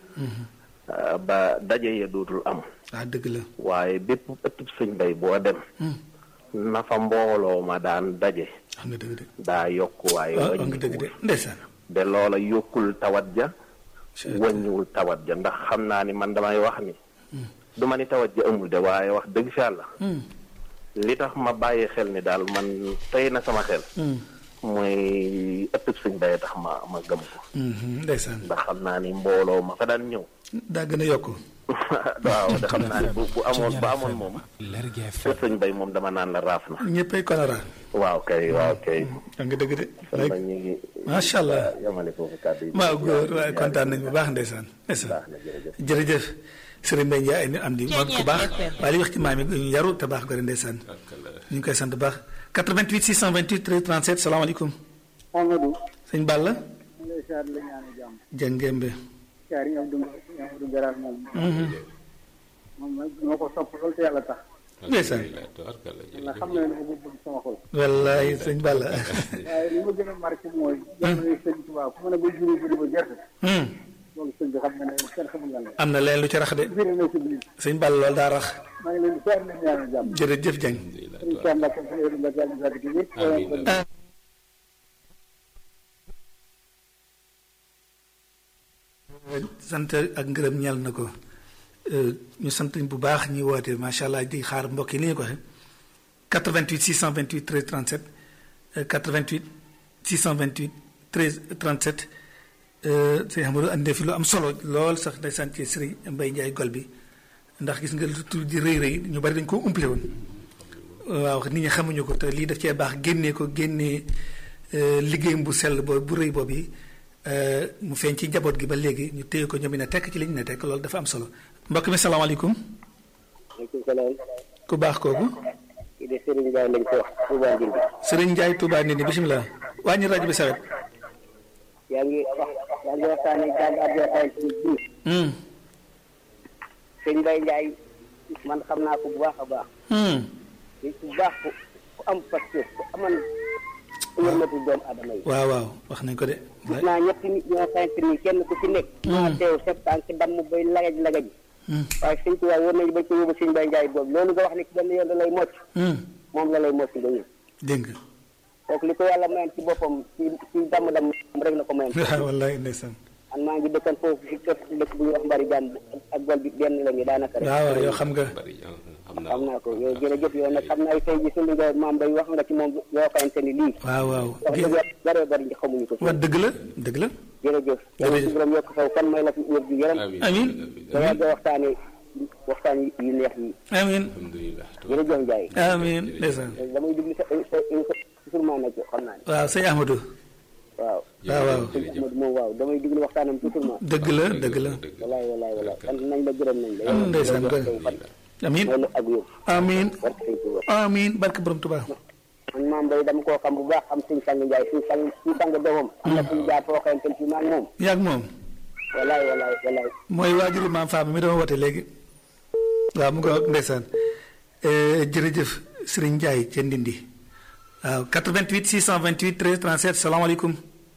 ah, ba daje ya dootul am ah dëgg la waaye bépp ëttub sëñ bay boo dem na fa mbooloo ma daan daje wax nga dëgg de daa yokk waaye waaw wax nga dëgg de wàññiwul ndeysaan de loola yokkul tawat ja wàññiwul tawat ja ndax xam naa ni man damay wax ni du ma ni tawat ja amul de waaye wax dëgg fi yàlla li tax ma bàyyi xel ni daal man tey na sama xel mooy ëttub sëñ bay tax ma ma gëm ko Mhm, ndeysaan ndax xam naa ni mbooloo ma fa daan ñëw daa gën a yokk waaw da xam naa ni bu bu amoon bu amoon moom Lergui kër FM sëñ bay moom dama naan la raaf na ñëppay kolera waaw kay waaw kay wax nga dëgg de kon lay nag ñu ngi macha allah yamale foofu kàddu yi maa góor waaye kontaan nañ bu baax ndeysaan ndeysaan baax na jërëjëf jërëjëf sëriñ Mbaye Ndiaye ni am di moom ku baax waaye li wax ci maam yi ñu yaru te baax gore ndeysaan ñu ngi koy sant bu baax 88 628 13 37 salaamaaleykum Amadou sëñ Balla lay siyaar la ñaanu jàmm jëngembe siyaar yi Abdou Abdou Garaal moom moom nag ñoo ko sopp loolu te yàlla tax ndeysaan ndax xam na ne ko bëgg sama xol wallaay sëñ Balla waaye li ma gën a marqué mooy jamono sëñ Tuubaa ku mën a ba juri juri ba gerte Hmm, loolu sëñ bi xam nga ne kenn xamul lan la am na leen lu ci rax de biri na si biir sëñ Balla loolu daa rax maa ngi leen di siyaar leen ñaanu jàmm jërëjëf Dieng sëñ Cheikh Mbacke sëñ Abdou Mbacke yàlla na gi yëpp sant ak ngërëm ñeel na ko Euh, ñu sant bu baax ñi woote macha allah di xaar mbokk yi ni ñu ko waxee 88 628 13 37 euh, 88 628 13 37 euh, sëñ Amadou andi fi lu am solo lool sax ndeysaan ci Sëriñ Mbay Njaay gol bi ndax gis nga lu tur di rëy rëy ñu bari dañ koo umpale woon waaw nit ñi xamuñu ko te lii daf cee baax génnee ko génnee euh, liggéeyam bu sell boobu bu rëy boobu yi euh, mu feeñ ci njaboot gi ba léegi ñu téye ko ñoom ne tekk ci li ñu ne tekk loolu dafa am solo mbokk mi salaamaaleykum maaleykum salaam ku baax kooku kii de Serigne Ndiaye lañ ko wax Touba Ndindi Sëriñ Njaay Touba Ndindi bisimilah wàññi rajo bi sawet yaa ngi wax yaa ngi waxtaanee jàng advertise ci biir Hmm, sëñ Mbaye Ndiaye man xam naa ko bu baax a baax hmm, nit ku baax ku ku am pasteur ku aman yërmatu doomu adama yi waaw waaw wax nañ ko de gis naa ñetti nit ñoo xamante ni kenn ku ci nekk maa teew sa tànk damm bay lagaj lagaj Hmm, waaye sëñ Tuubaa war nañu ba ci yóbbu sëñ Mbaye Ndiaye boobu loolu nga wax ni benn yoon da lay mocc hmm, moom la lay mocc nga ñëw dégg nga kooku li ko yàlla mayoon ci boppam ci ci damm-damm rek la ko mayoon waaw wallaay ndeysaan man maa ngi dëkkan foofu ci kër dëkk bu ñuy wax mbari jaan ak gol bi benn la ñu daanaka rek waaw waaw yow xam nga bari xam xam naa naa ko yow jërëjëf yow nag xam naa tey ji sëñ nga maam bay wax nga ci moom yoo xamante ni lii waaw waaw wax gi- dëgg yàlla bëree bëri ñi xamuñu ko wa dëgg la dëgg la jërëjëf yàlla Jërëjëf. si borom yokk saw kan may la fi wér gi yaram amiin Amiin. nga yàgg a waxtaane waxtaan yu neex yi amiin alhamdulilah jërëjëf Ndiaye amiin ndeysaan damay déglu sa sa sa toujours maa nekk xam naa ne waaw sëñ Ahmadou waaw waaw waaw sëñ Ahmadu moom waaw damay déglu waxtaanam toujours ma dëgg la dëgg la walaay walaay walaay sant nañ la gërëm nañ la am ndeysaan yàlla gën saw fan amiin may la ak yóbbu amiin barke sëñ Tuuba amiin barke borom Tuubaa man maam bay dama koo xam bu baax xam suñ sang Ndiaye suñ sang suñ sang doomam am na suñ jaar foo xamante ci maag moom yaag moom walaay walaay walaay mooy waajuru maam Fama mi dama woote léegi waaw mu ngi wax ndeysaan Eh, jërëjëf Sëriñ Njaay ca Ndindi waaw 88 628 13 37 salaamaaleykum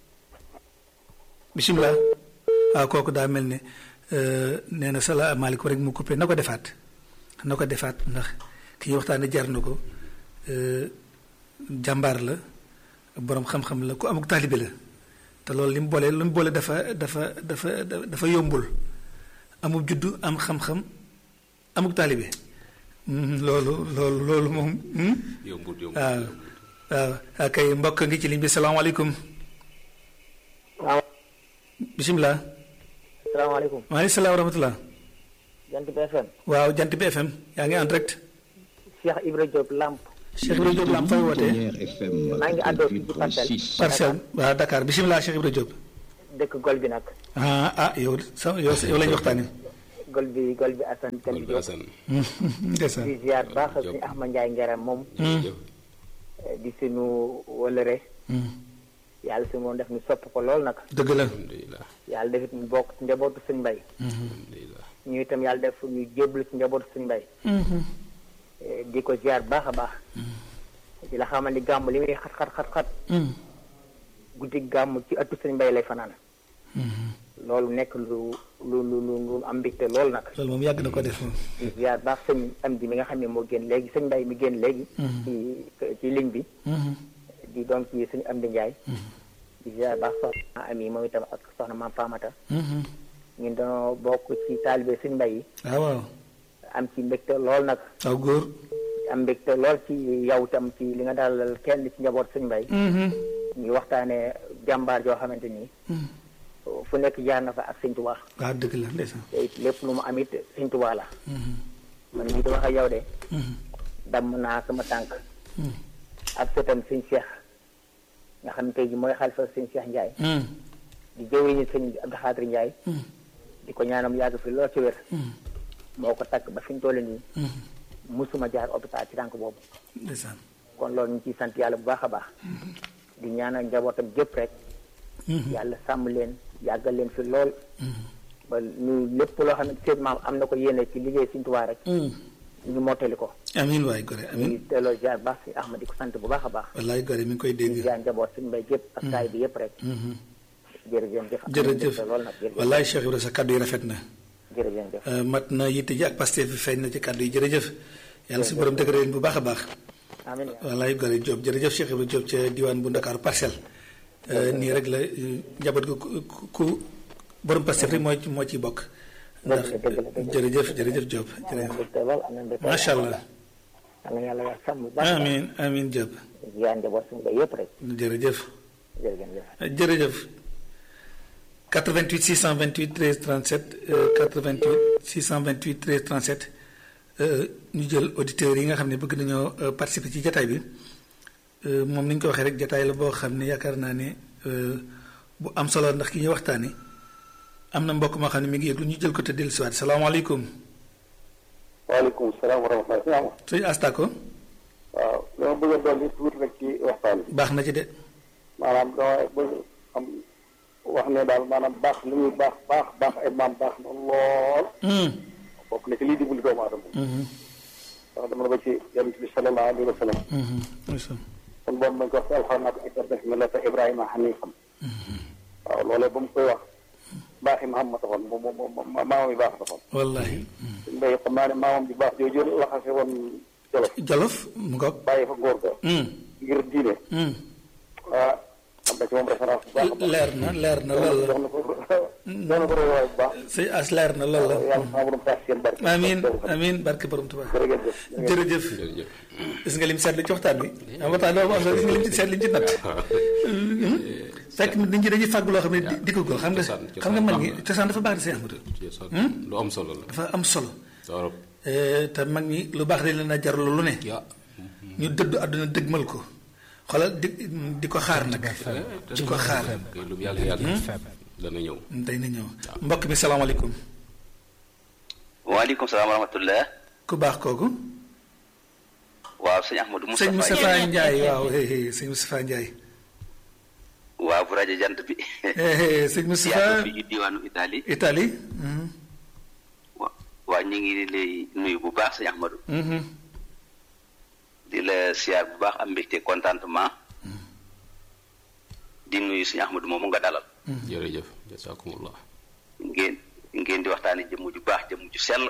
bisimilah waaw kooku daa mel ne eh, nee na salaamaaleykum rek mu coupé na ko defaat na ko defaat ndax ki ñuy waxtaane jar na ko eh, jàmbaar la boroom xam-xam la ku amuk taalibe la te loolu li mu boole li mu boole dafa dafa dafa dafa yombul amul juddu am xam-xam amuk taalibe Hmm, loolu loolu loolu moom hmm? yombut yombut waaw waaw ak ay mbokk ngi ci ligne bi salaamaaleykum waaw bisimilah salaamaaleykum maaleykum salaam wa rahmatulah jant bi FM waaw jant bi FM yaa ngi en direct Cheikh Ibra Diop Lamp Cheikh Ibrahima Diop la am fay wootee Pionnier FM maa ngi àddoo fii ci parcelle 88.6. parcelle waaw Dakar bisimilah Cheikh Ibrahima Diop dëkk gol bi nag ah ah yow sa yow yow la ñu waxtaanee gol bi gol bi Assane kan bi Diop Assane ndeysaan di ziar baax suñu Ahmad Ndiaye Ngaram moom jërëjëf eh, di suñu wëlëre yàlla si moom def ñu sopp ko lool nag dëgg la alhamdulilah yàlla defit ñu bokk ci njabootu suñ mbay alhamdulilah ñu itam yàlla def ñu jébbalu ci njabootu suñ mbay Eh, di ko ziar baax a baax di la xamal ni gàmm li muy xat xat xat xat guddi gàmm ci ëttu suñ mbay lay fanaan loolu nekk lu lu lu lu lu am mbégte lool nag loolu moom yàgg na ko def moom di ziar baax sëñ am di mi nga xam ne moo génn léegi sëñ mbay mi génn léegi ci ci ligne bi di doon ci suñu am di njaay di ziar baax soxna ami moom itam ak soxna maam Famata ñun dañoo bokk ci taalibe suñ mbay yi waaw waaw am ci mbégte lool nag waaw góor am mbégte lool ci yow itam ci li nga dalal kenn ci njaboot suñ mbay ñu waxtaanee jàmbaar joo xamante ni fu nekk jaar na fa ak sëñ Tuubaa waaw dëgg la ndeysaan te it lépp lu mu am it sëñ Tuubaa la man mii di wax ak yow de damm naa sama tànk ak sëtam sëñ Cheikh nga xam ne tey ji mooy xalifa sëñ Cheikh Ndiaye di jëwriñu sëñ Abdou Xaadir Ndiaye di ko ñaanam yàgg fi lool ci wér moo ko takk ba fi ñu toll nii musuma jaar hôpital ci tànk boobu ndeysaan kon loolu ñu ciy sant yàlla bu baax a baax di ñaanal njabootam gépp rek yàlla sàmm leen yàggal leen fi lool ba ñu lépp loo xam ne seen maam am na ko yéene ci liggéey Sëñ Tuubaa rek ñu mottali ko amiin waay gore ñu amiin teeloo jaar baax si Ahmad di ko sant bu baax a baax wallaay gore mi ngi koy di dégg jaar njaboot suñu mbay gépp ak taay bi yëpp rek jërëjëf jëf am na jërëjëf mbégte lool nag jërëjëf wallaay Cheikh Ibrahima sa kàddu yi rafet na jërëjëf jëf Euh, mat na yitte ji ak Pastef bi feeñ na ci kàddu yi jërëjëf yàlla si borom dëgëral leen bu baax a baax amiin wallaay gore Diop jërëjëf Cheikh Ibrahima Diop ca diwaan bu Ndakaaru parcelle Euh, nii rek la euh, njaboot gu ku- ku ku borom Pastef rek moo ci moo ciy bokk ndax dëgg la, dëgg la. jërëjëf jërëjëf Diop am na jërëjëf mbégte lool am na mbégte macha allah am na yàlla wax sàmm bu baax a baax amiin amiin Diop jaar njaboot suñu mbay yëpp rek jërëjëf jërëjëf jëf jërëjëf 88 628 13 37 euh, 88 628 13 37 euh, ñu jël auditeurs yi nga xam ne bëgg nañoo euh, participer ci jataay bi euh, moom ni ñu ko waxee rek jataay la boo xam ne yaakaar naa ne euh, bu am solo ndax ki ñuy waxtaane am na mbokk moo xam ne mi ngi yëglu ñu jël ko te dellusiwaat salaamaaleykum waaleykum salaam wa rahmatulah. sëñ Astako waaw dama bëgg a dolli tuuti rek ci waxtaan bi baax na ci de maanaam dama bëgg am wax ne daal maanaam baax li muy baax baax baax ay maam baax na lool. bokk na ci liy dimbali doomu aadama. ndax dama la ba ci yonent bi sallallahu alayhi wa sallam. kon boobu ma ko wax ci alxuraan naa ko ittabi millata Ibrahima hanifan. waaw loolee ba mu koy wax baaxi Muhammad taxoon moom moom moom maamam yi baax taxoon. wallahi suñu mbéy xam naa ne maamam bi baax jooju laxase woon Jolof. Jolof mu ngoog bàyyi fa góor ga. ngir diine. ah am na ci moom référence bu baax a baax. leer na leer na lool la jox na ko jox na ko royuwaay bu baax. sëñ as leer na lool la yàlla sama borom tax seen barke. amiin amiin barke borom Tuubaa jërëjëf. jërëjëf jërëjëf gis nga lim seetlu ci waxtaan bi am waxtaan boobu am solo gis nga lim ci seet lim ci natt fekk nit ñi dañuy fàgg loo xam ne di di ko góor xam nga Cosaan- xam nga mag ñi cosaan cosaan dafa baax di seen Ahmadu ci so- lu am solo la dafa am solo torop Eh, te mag ñi lu baax dañ leen a jarul lu ne ya ñu dëddu àdduna dëgmal ko xoolal di di ko xaar nag di ko xaar kay lu yàlla yàlla dana ñëw day na ñëw mbokk mi salaamaaleykum waaleykum salaam wa rahmatullah ku baax kooku waaw sëñ Ahmadou Moustapha sëñ Moustapha Ndiaye waaw hey, hey, sëñ Moustapha Ndiaye waaw bu rajo jant bi Eh, eh, sëñ yaa Moustapha fi ci diwaanu Italie Italie mhm, wa- waa ñu ngi lay nuyu bu baax sëñ Ahmadou mhm. di la siyaar bu baax am mbégte contentement di nuyu sëñ Ahmadou moomu nga dalal jërëjëf jasakumullah ngeen ngeen di waxtaani jëmm ju baax jëmm ju sell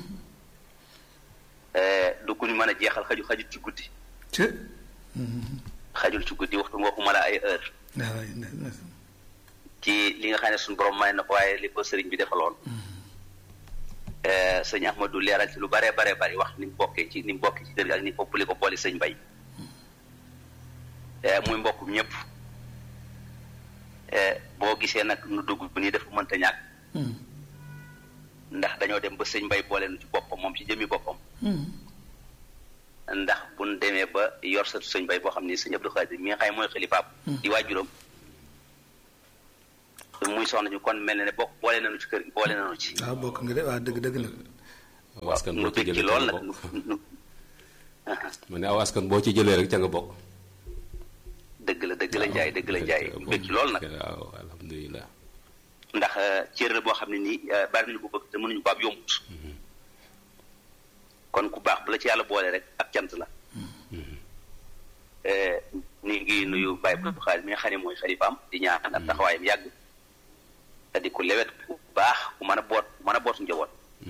Eh, du ku ñu mën a jeexal xaju xajul ci guddi ci xajul ci guddi waxtu waxuma la ay heure waaw ne- ne- ci li nga xam ne suñu borom may na ko waaye li ko sëriñ bi defaloon Eh, sëñ Ahmadou leeral ci lu bare bare bari wax ni mu bokkee ci ni mu bokkee ci kër gi ak ni fopp li ko boole sëñ Bay Eh, muy mbokkum ñëpp Eh, boo gisee nag nu dugg bu nii dafa mënta ñàkk mhm, ndax dañoo dem ba sëñ Bay boole nu ci boppam moom ci jëmi boppam mhm. ndax buñ demee ba yor sa sëñ bay boo xam ni sëñ Abdou Khadir mi nga xam ne mooy xalifaam di waajuram muy soxna ñu kon mel na ne bokk boole nañu ci kër gi boole nañu ci waaw bokk nga de waaw dëgg dëgg la aw askan nu boo ci bëgg ci jëlee lool ca nag nga bokk nu nu ma ne aw askan boo ci jëlee rek ca nga bokk dëgg la dëgg la njaay dëgg la njaay nu bëgg ci lool nag waaw alhamdulilah ndax cër la boo xam ne nii bari nañu ko bëgg te mënuñu ko ab yombut kon ku baax bu la ci yàlla boole rek ak cant la ni ngi nuyu Baye Abdou Khadir mi nga xam ne mooy xalifaam di ñaan ak taxawaayam yàgg te di ku lewet ku baax ku mën a boot ku mën a bootu njaboot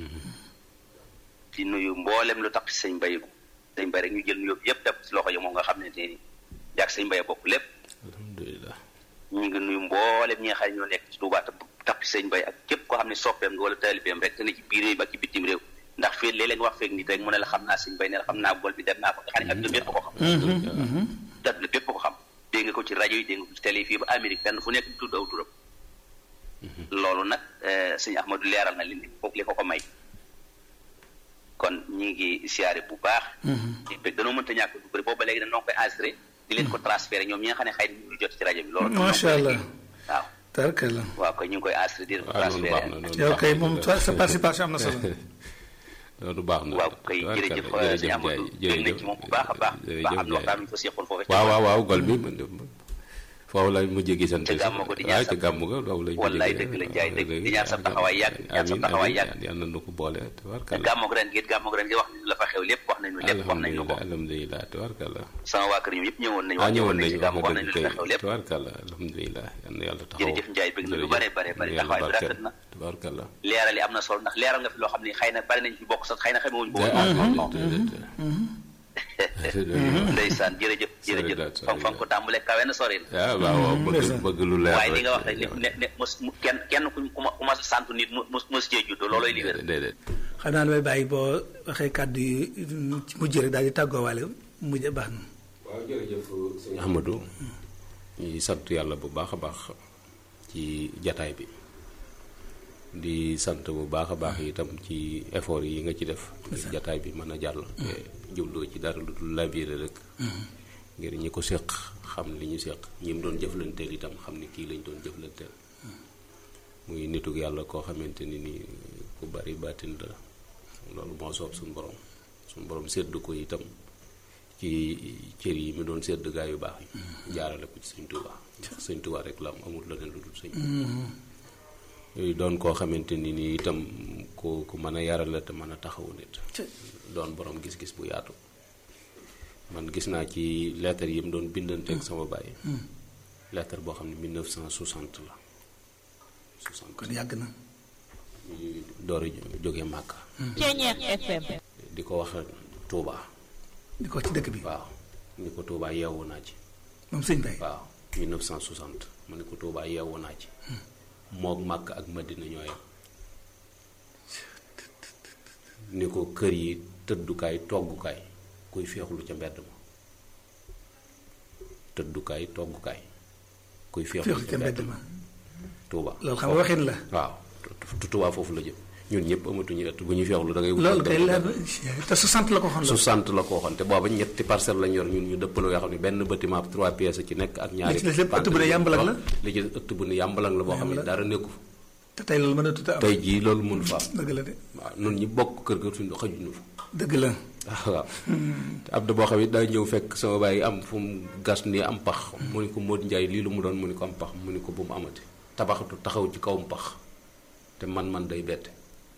di nuyu mboolem lu tax ci sëñ Baye sëñ Baye rek ñu jël nuyoo bi yëpp def ci loxo yi moom nga xam ne te ni jàkk sëñ Baye bokk lépp alhamdulilah ñu ngi nuyu mboolem ñi nga xam ne ñoo nekk ci Touba te tax ci sëñ Baye ak képp koo xam ne soppeem nga wala taalibeem rek te ne ci biir réew mi ak ci bitim réew ndax fii léeg-léeg nga wax feeg nit rek mu ne la xam naa sëñ Baye ne la xam naa bool bi dem naa ko nga xam ne adduna bépp ko xam adduna bépp ko xam dégg nga ko ci rajo yi dégg nga ko ci télé yi fii ba Amérique fenn fu nekk di tudd aw turam loolu nag sëñ Ahmadou leeral na li li ko ko may kon ñi ngi siyaare bu baax di bëgg danoo mënta ñàkk du bëri boobu ba léegi dañoo koy enregistré di leen ko transféré ñoom ñi nga xam ne xëy na ñu jot ci rajo bi loolu macha allah waaw tarkala waaw koy ñu ngi koy enregistré di leen ko waaw loolu transféré baax na loolu yow baax kay na. moom sa sa participation am na solo loolu baax na waaw kay jërëjëf sëñ Amadou dégg nañ ci moom bu baax a baax ba xam ne waxtaan ñu ko seexoon foofu waaw waaw waaw gol bi man de foofu la mujjee gisante ca gàmmu ko di ñaan waaw ca gàmmu ga foofu la wallaay dëgg la Njaay dëgg di ñaan sa taxawaay yàgg ñaan sa amiin taxawaay amiin yàgg yal na nu ko boole tabarkalla gàmmoog ren gi gàmmoog ren gi wax nañu la fa xew lépp wax nañu lépp wax nañu ko alhamdulilah alhamdulilah tabarkalla sama waa kër ñoom yëpp ñëwoon nañu ah wax ñëwoon nañu nañu ci wax gàmmu wax nga nañu dëgg la kay fa xew lépp tabarkalla alhamdulilah yal na yàlla taxaw jërëjëf Njaay bëgg na lu bare bare bare yàlla taxawaay bi barkeel. rafet na tabarkalla leeral yi am na solo ndax leeral nga fi loo xam ne xëy na bari nañ fi bokk sax xëy na xamewuñu ko ah woon non non ah ndeysaan jërëjëf jërëjëf Solidaire, fan fan ko tàmbalee kawe na sori na ah waaw waaw bëgg bëgg lu leer waaye li nga wax rek. rek ne ne ne mos mu kenn kenn ku ku ma ku ma sant nit mu mos mos cee juddoo loolooy li wér déedéet xam naa damay bàyyi boo waxee kàddu yi ci mujj rek daal di tàggoowaale mujj baax na waaw jërëjëf sëñ Ahmadou ñuy sant yàlla bu baax a baax ci jataay bi di sant bu baax a baax itam ci effort yi nga ci def ngir jataay bi mën a jàll te jubloo ci dara lu dul labiire rek ngir ñi ko séq xam li ñu séq ñi mu doon jëflanteel itam xam ni kii lañ doon jëflanteel muy nituk yàlla koo xamante ni ni ku bari baatin la loolu moo soob suñu borom suñu borom sédd ko itam ci cër yi mu doon sédd gaa yu baax yi jaarale ko ci sëñ Tuubaa ndax sëñ Tuubaa rek la am amul leneen lu dul sëñ yooyu doon koo xamante ni ni itam ku ku mën a yaral la te mën a taxawu nit doon borom gis-gis bu yaatu man gis naa ci lettre yi mu doon bindanteeg sama baay lettre boo xam ne 1960 la 60 kon yàgg na ñuy door a jóge Màkka Ceeñeex FM. di ko wax Touba di ko ci dëkk bi waaw ni ko Touba yeewu naa ci moom sëñ Bay waaw 1960 ma ne ko Touba yeewu naa ci moog Màkk ak Madina ñoo yem ni ko kër yi tëddukaay toggukaay kuy feexlu ca mbedd ma tëddukaay toggukaay kuy feexlu féexlu ca mbedd ma Touba loolu xam nga waxin la waaw tu Touba foofu la jëm ñun ñëpp amatuñu ëtt bu ñuy feexlu da ngay wut loolu ëtt kay bu leer dem. na te 60 la ko xoon su sant la ko waxoon te booba ñetti parcelle lañ yor ñun ñu dëppaloo yoo xam ne benn bâtiment trois pièces ci nekk ak ñaari Li ci des lépp ëtt bu ne yàmbalang la? li ci des ëtt bu ne yàmbalang la boo xam ne dara nekku fa te tey loolu mën a tuta am tey jii loolu mun fa am dëgg la de waaw nun ñi bokk kër ga suñu xajuñu fa dëgg la waaw te ab da boo xam ne daa ñëw fekk sama bàyyi am fu mu gas nii am pax mu ni ko Modou Ndiaye lii lu mu doon mu ni ko am pax mu ni ko bu mu amati tabaxatu taxaw ci kawam pax te man-man day bette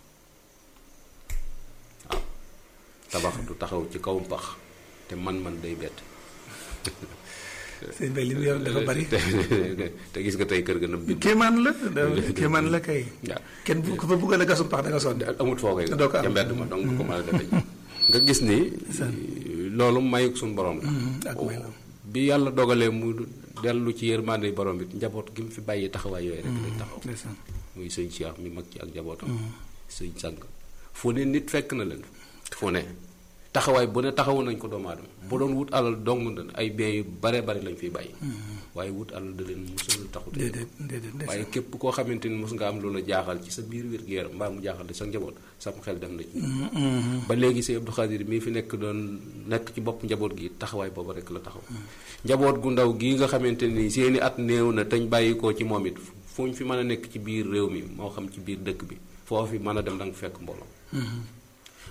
waaw tabaxatu taxaw ci kawam pax te man-man day bette sëñ Bay li mu yor dafa bari te te gis nga tey kër ga nam bind kéemaan la da- kéemaan la kay waaw kenn bu ko fa bëggoon a gasum pax da nga sonn amut foo koy doo ko am. ca mbedd ma donc ko mën a defe nga gis ni loolu mayuk suñu borom la ak may la bi yàlla dogalee mu dellu ci yërmande borom bi njaboot gi mu fi bàyyi taxawaay yooyu rek lañ taxaw ndeysaan muy sëñ Cheikh mi mag ci ak njabootam sëñ sang fu ne nit fekk na leen fu ne taxawaay bu ne taxawu nañ ko doomu aadama bu doon wut alal dong ay biens yu bare bari lañ fiy bàyyi waaye wut alal da leen mosul taxut déedéet déedéet waaye képp koo xamante ni mos nga am loola jaaxal ci sa biir wér-gu-yaram mbaa mu jaaxal di sa njaboot sam xel dem na ci ba léegi si Abdou Khadir mii fi nekk doon nekk ci bopp njaboot gi taxawaay boobu rek la taxaw njaboot gu ndaw gii nga xamante ni seeni at néew na tañ bàyyi ko ci moom it fu ñu fi mën a nekk ci biir réew mi moo xam ci biir dëkk bi foofu mën a dem da nga fekk mbooloo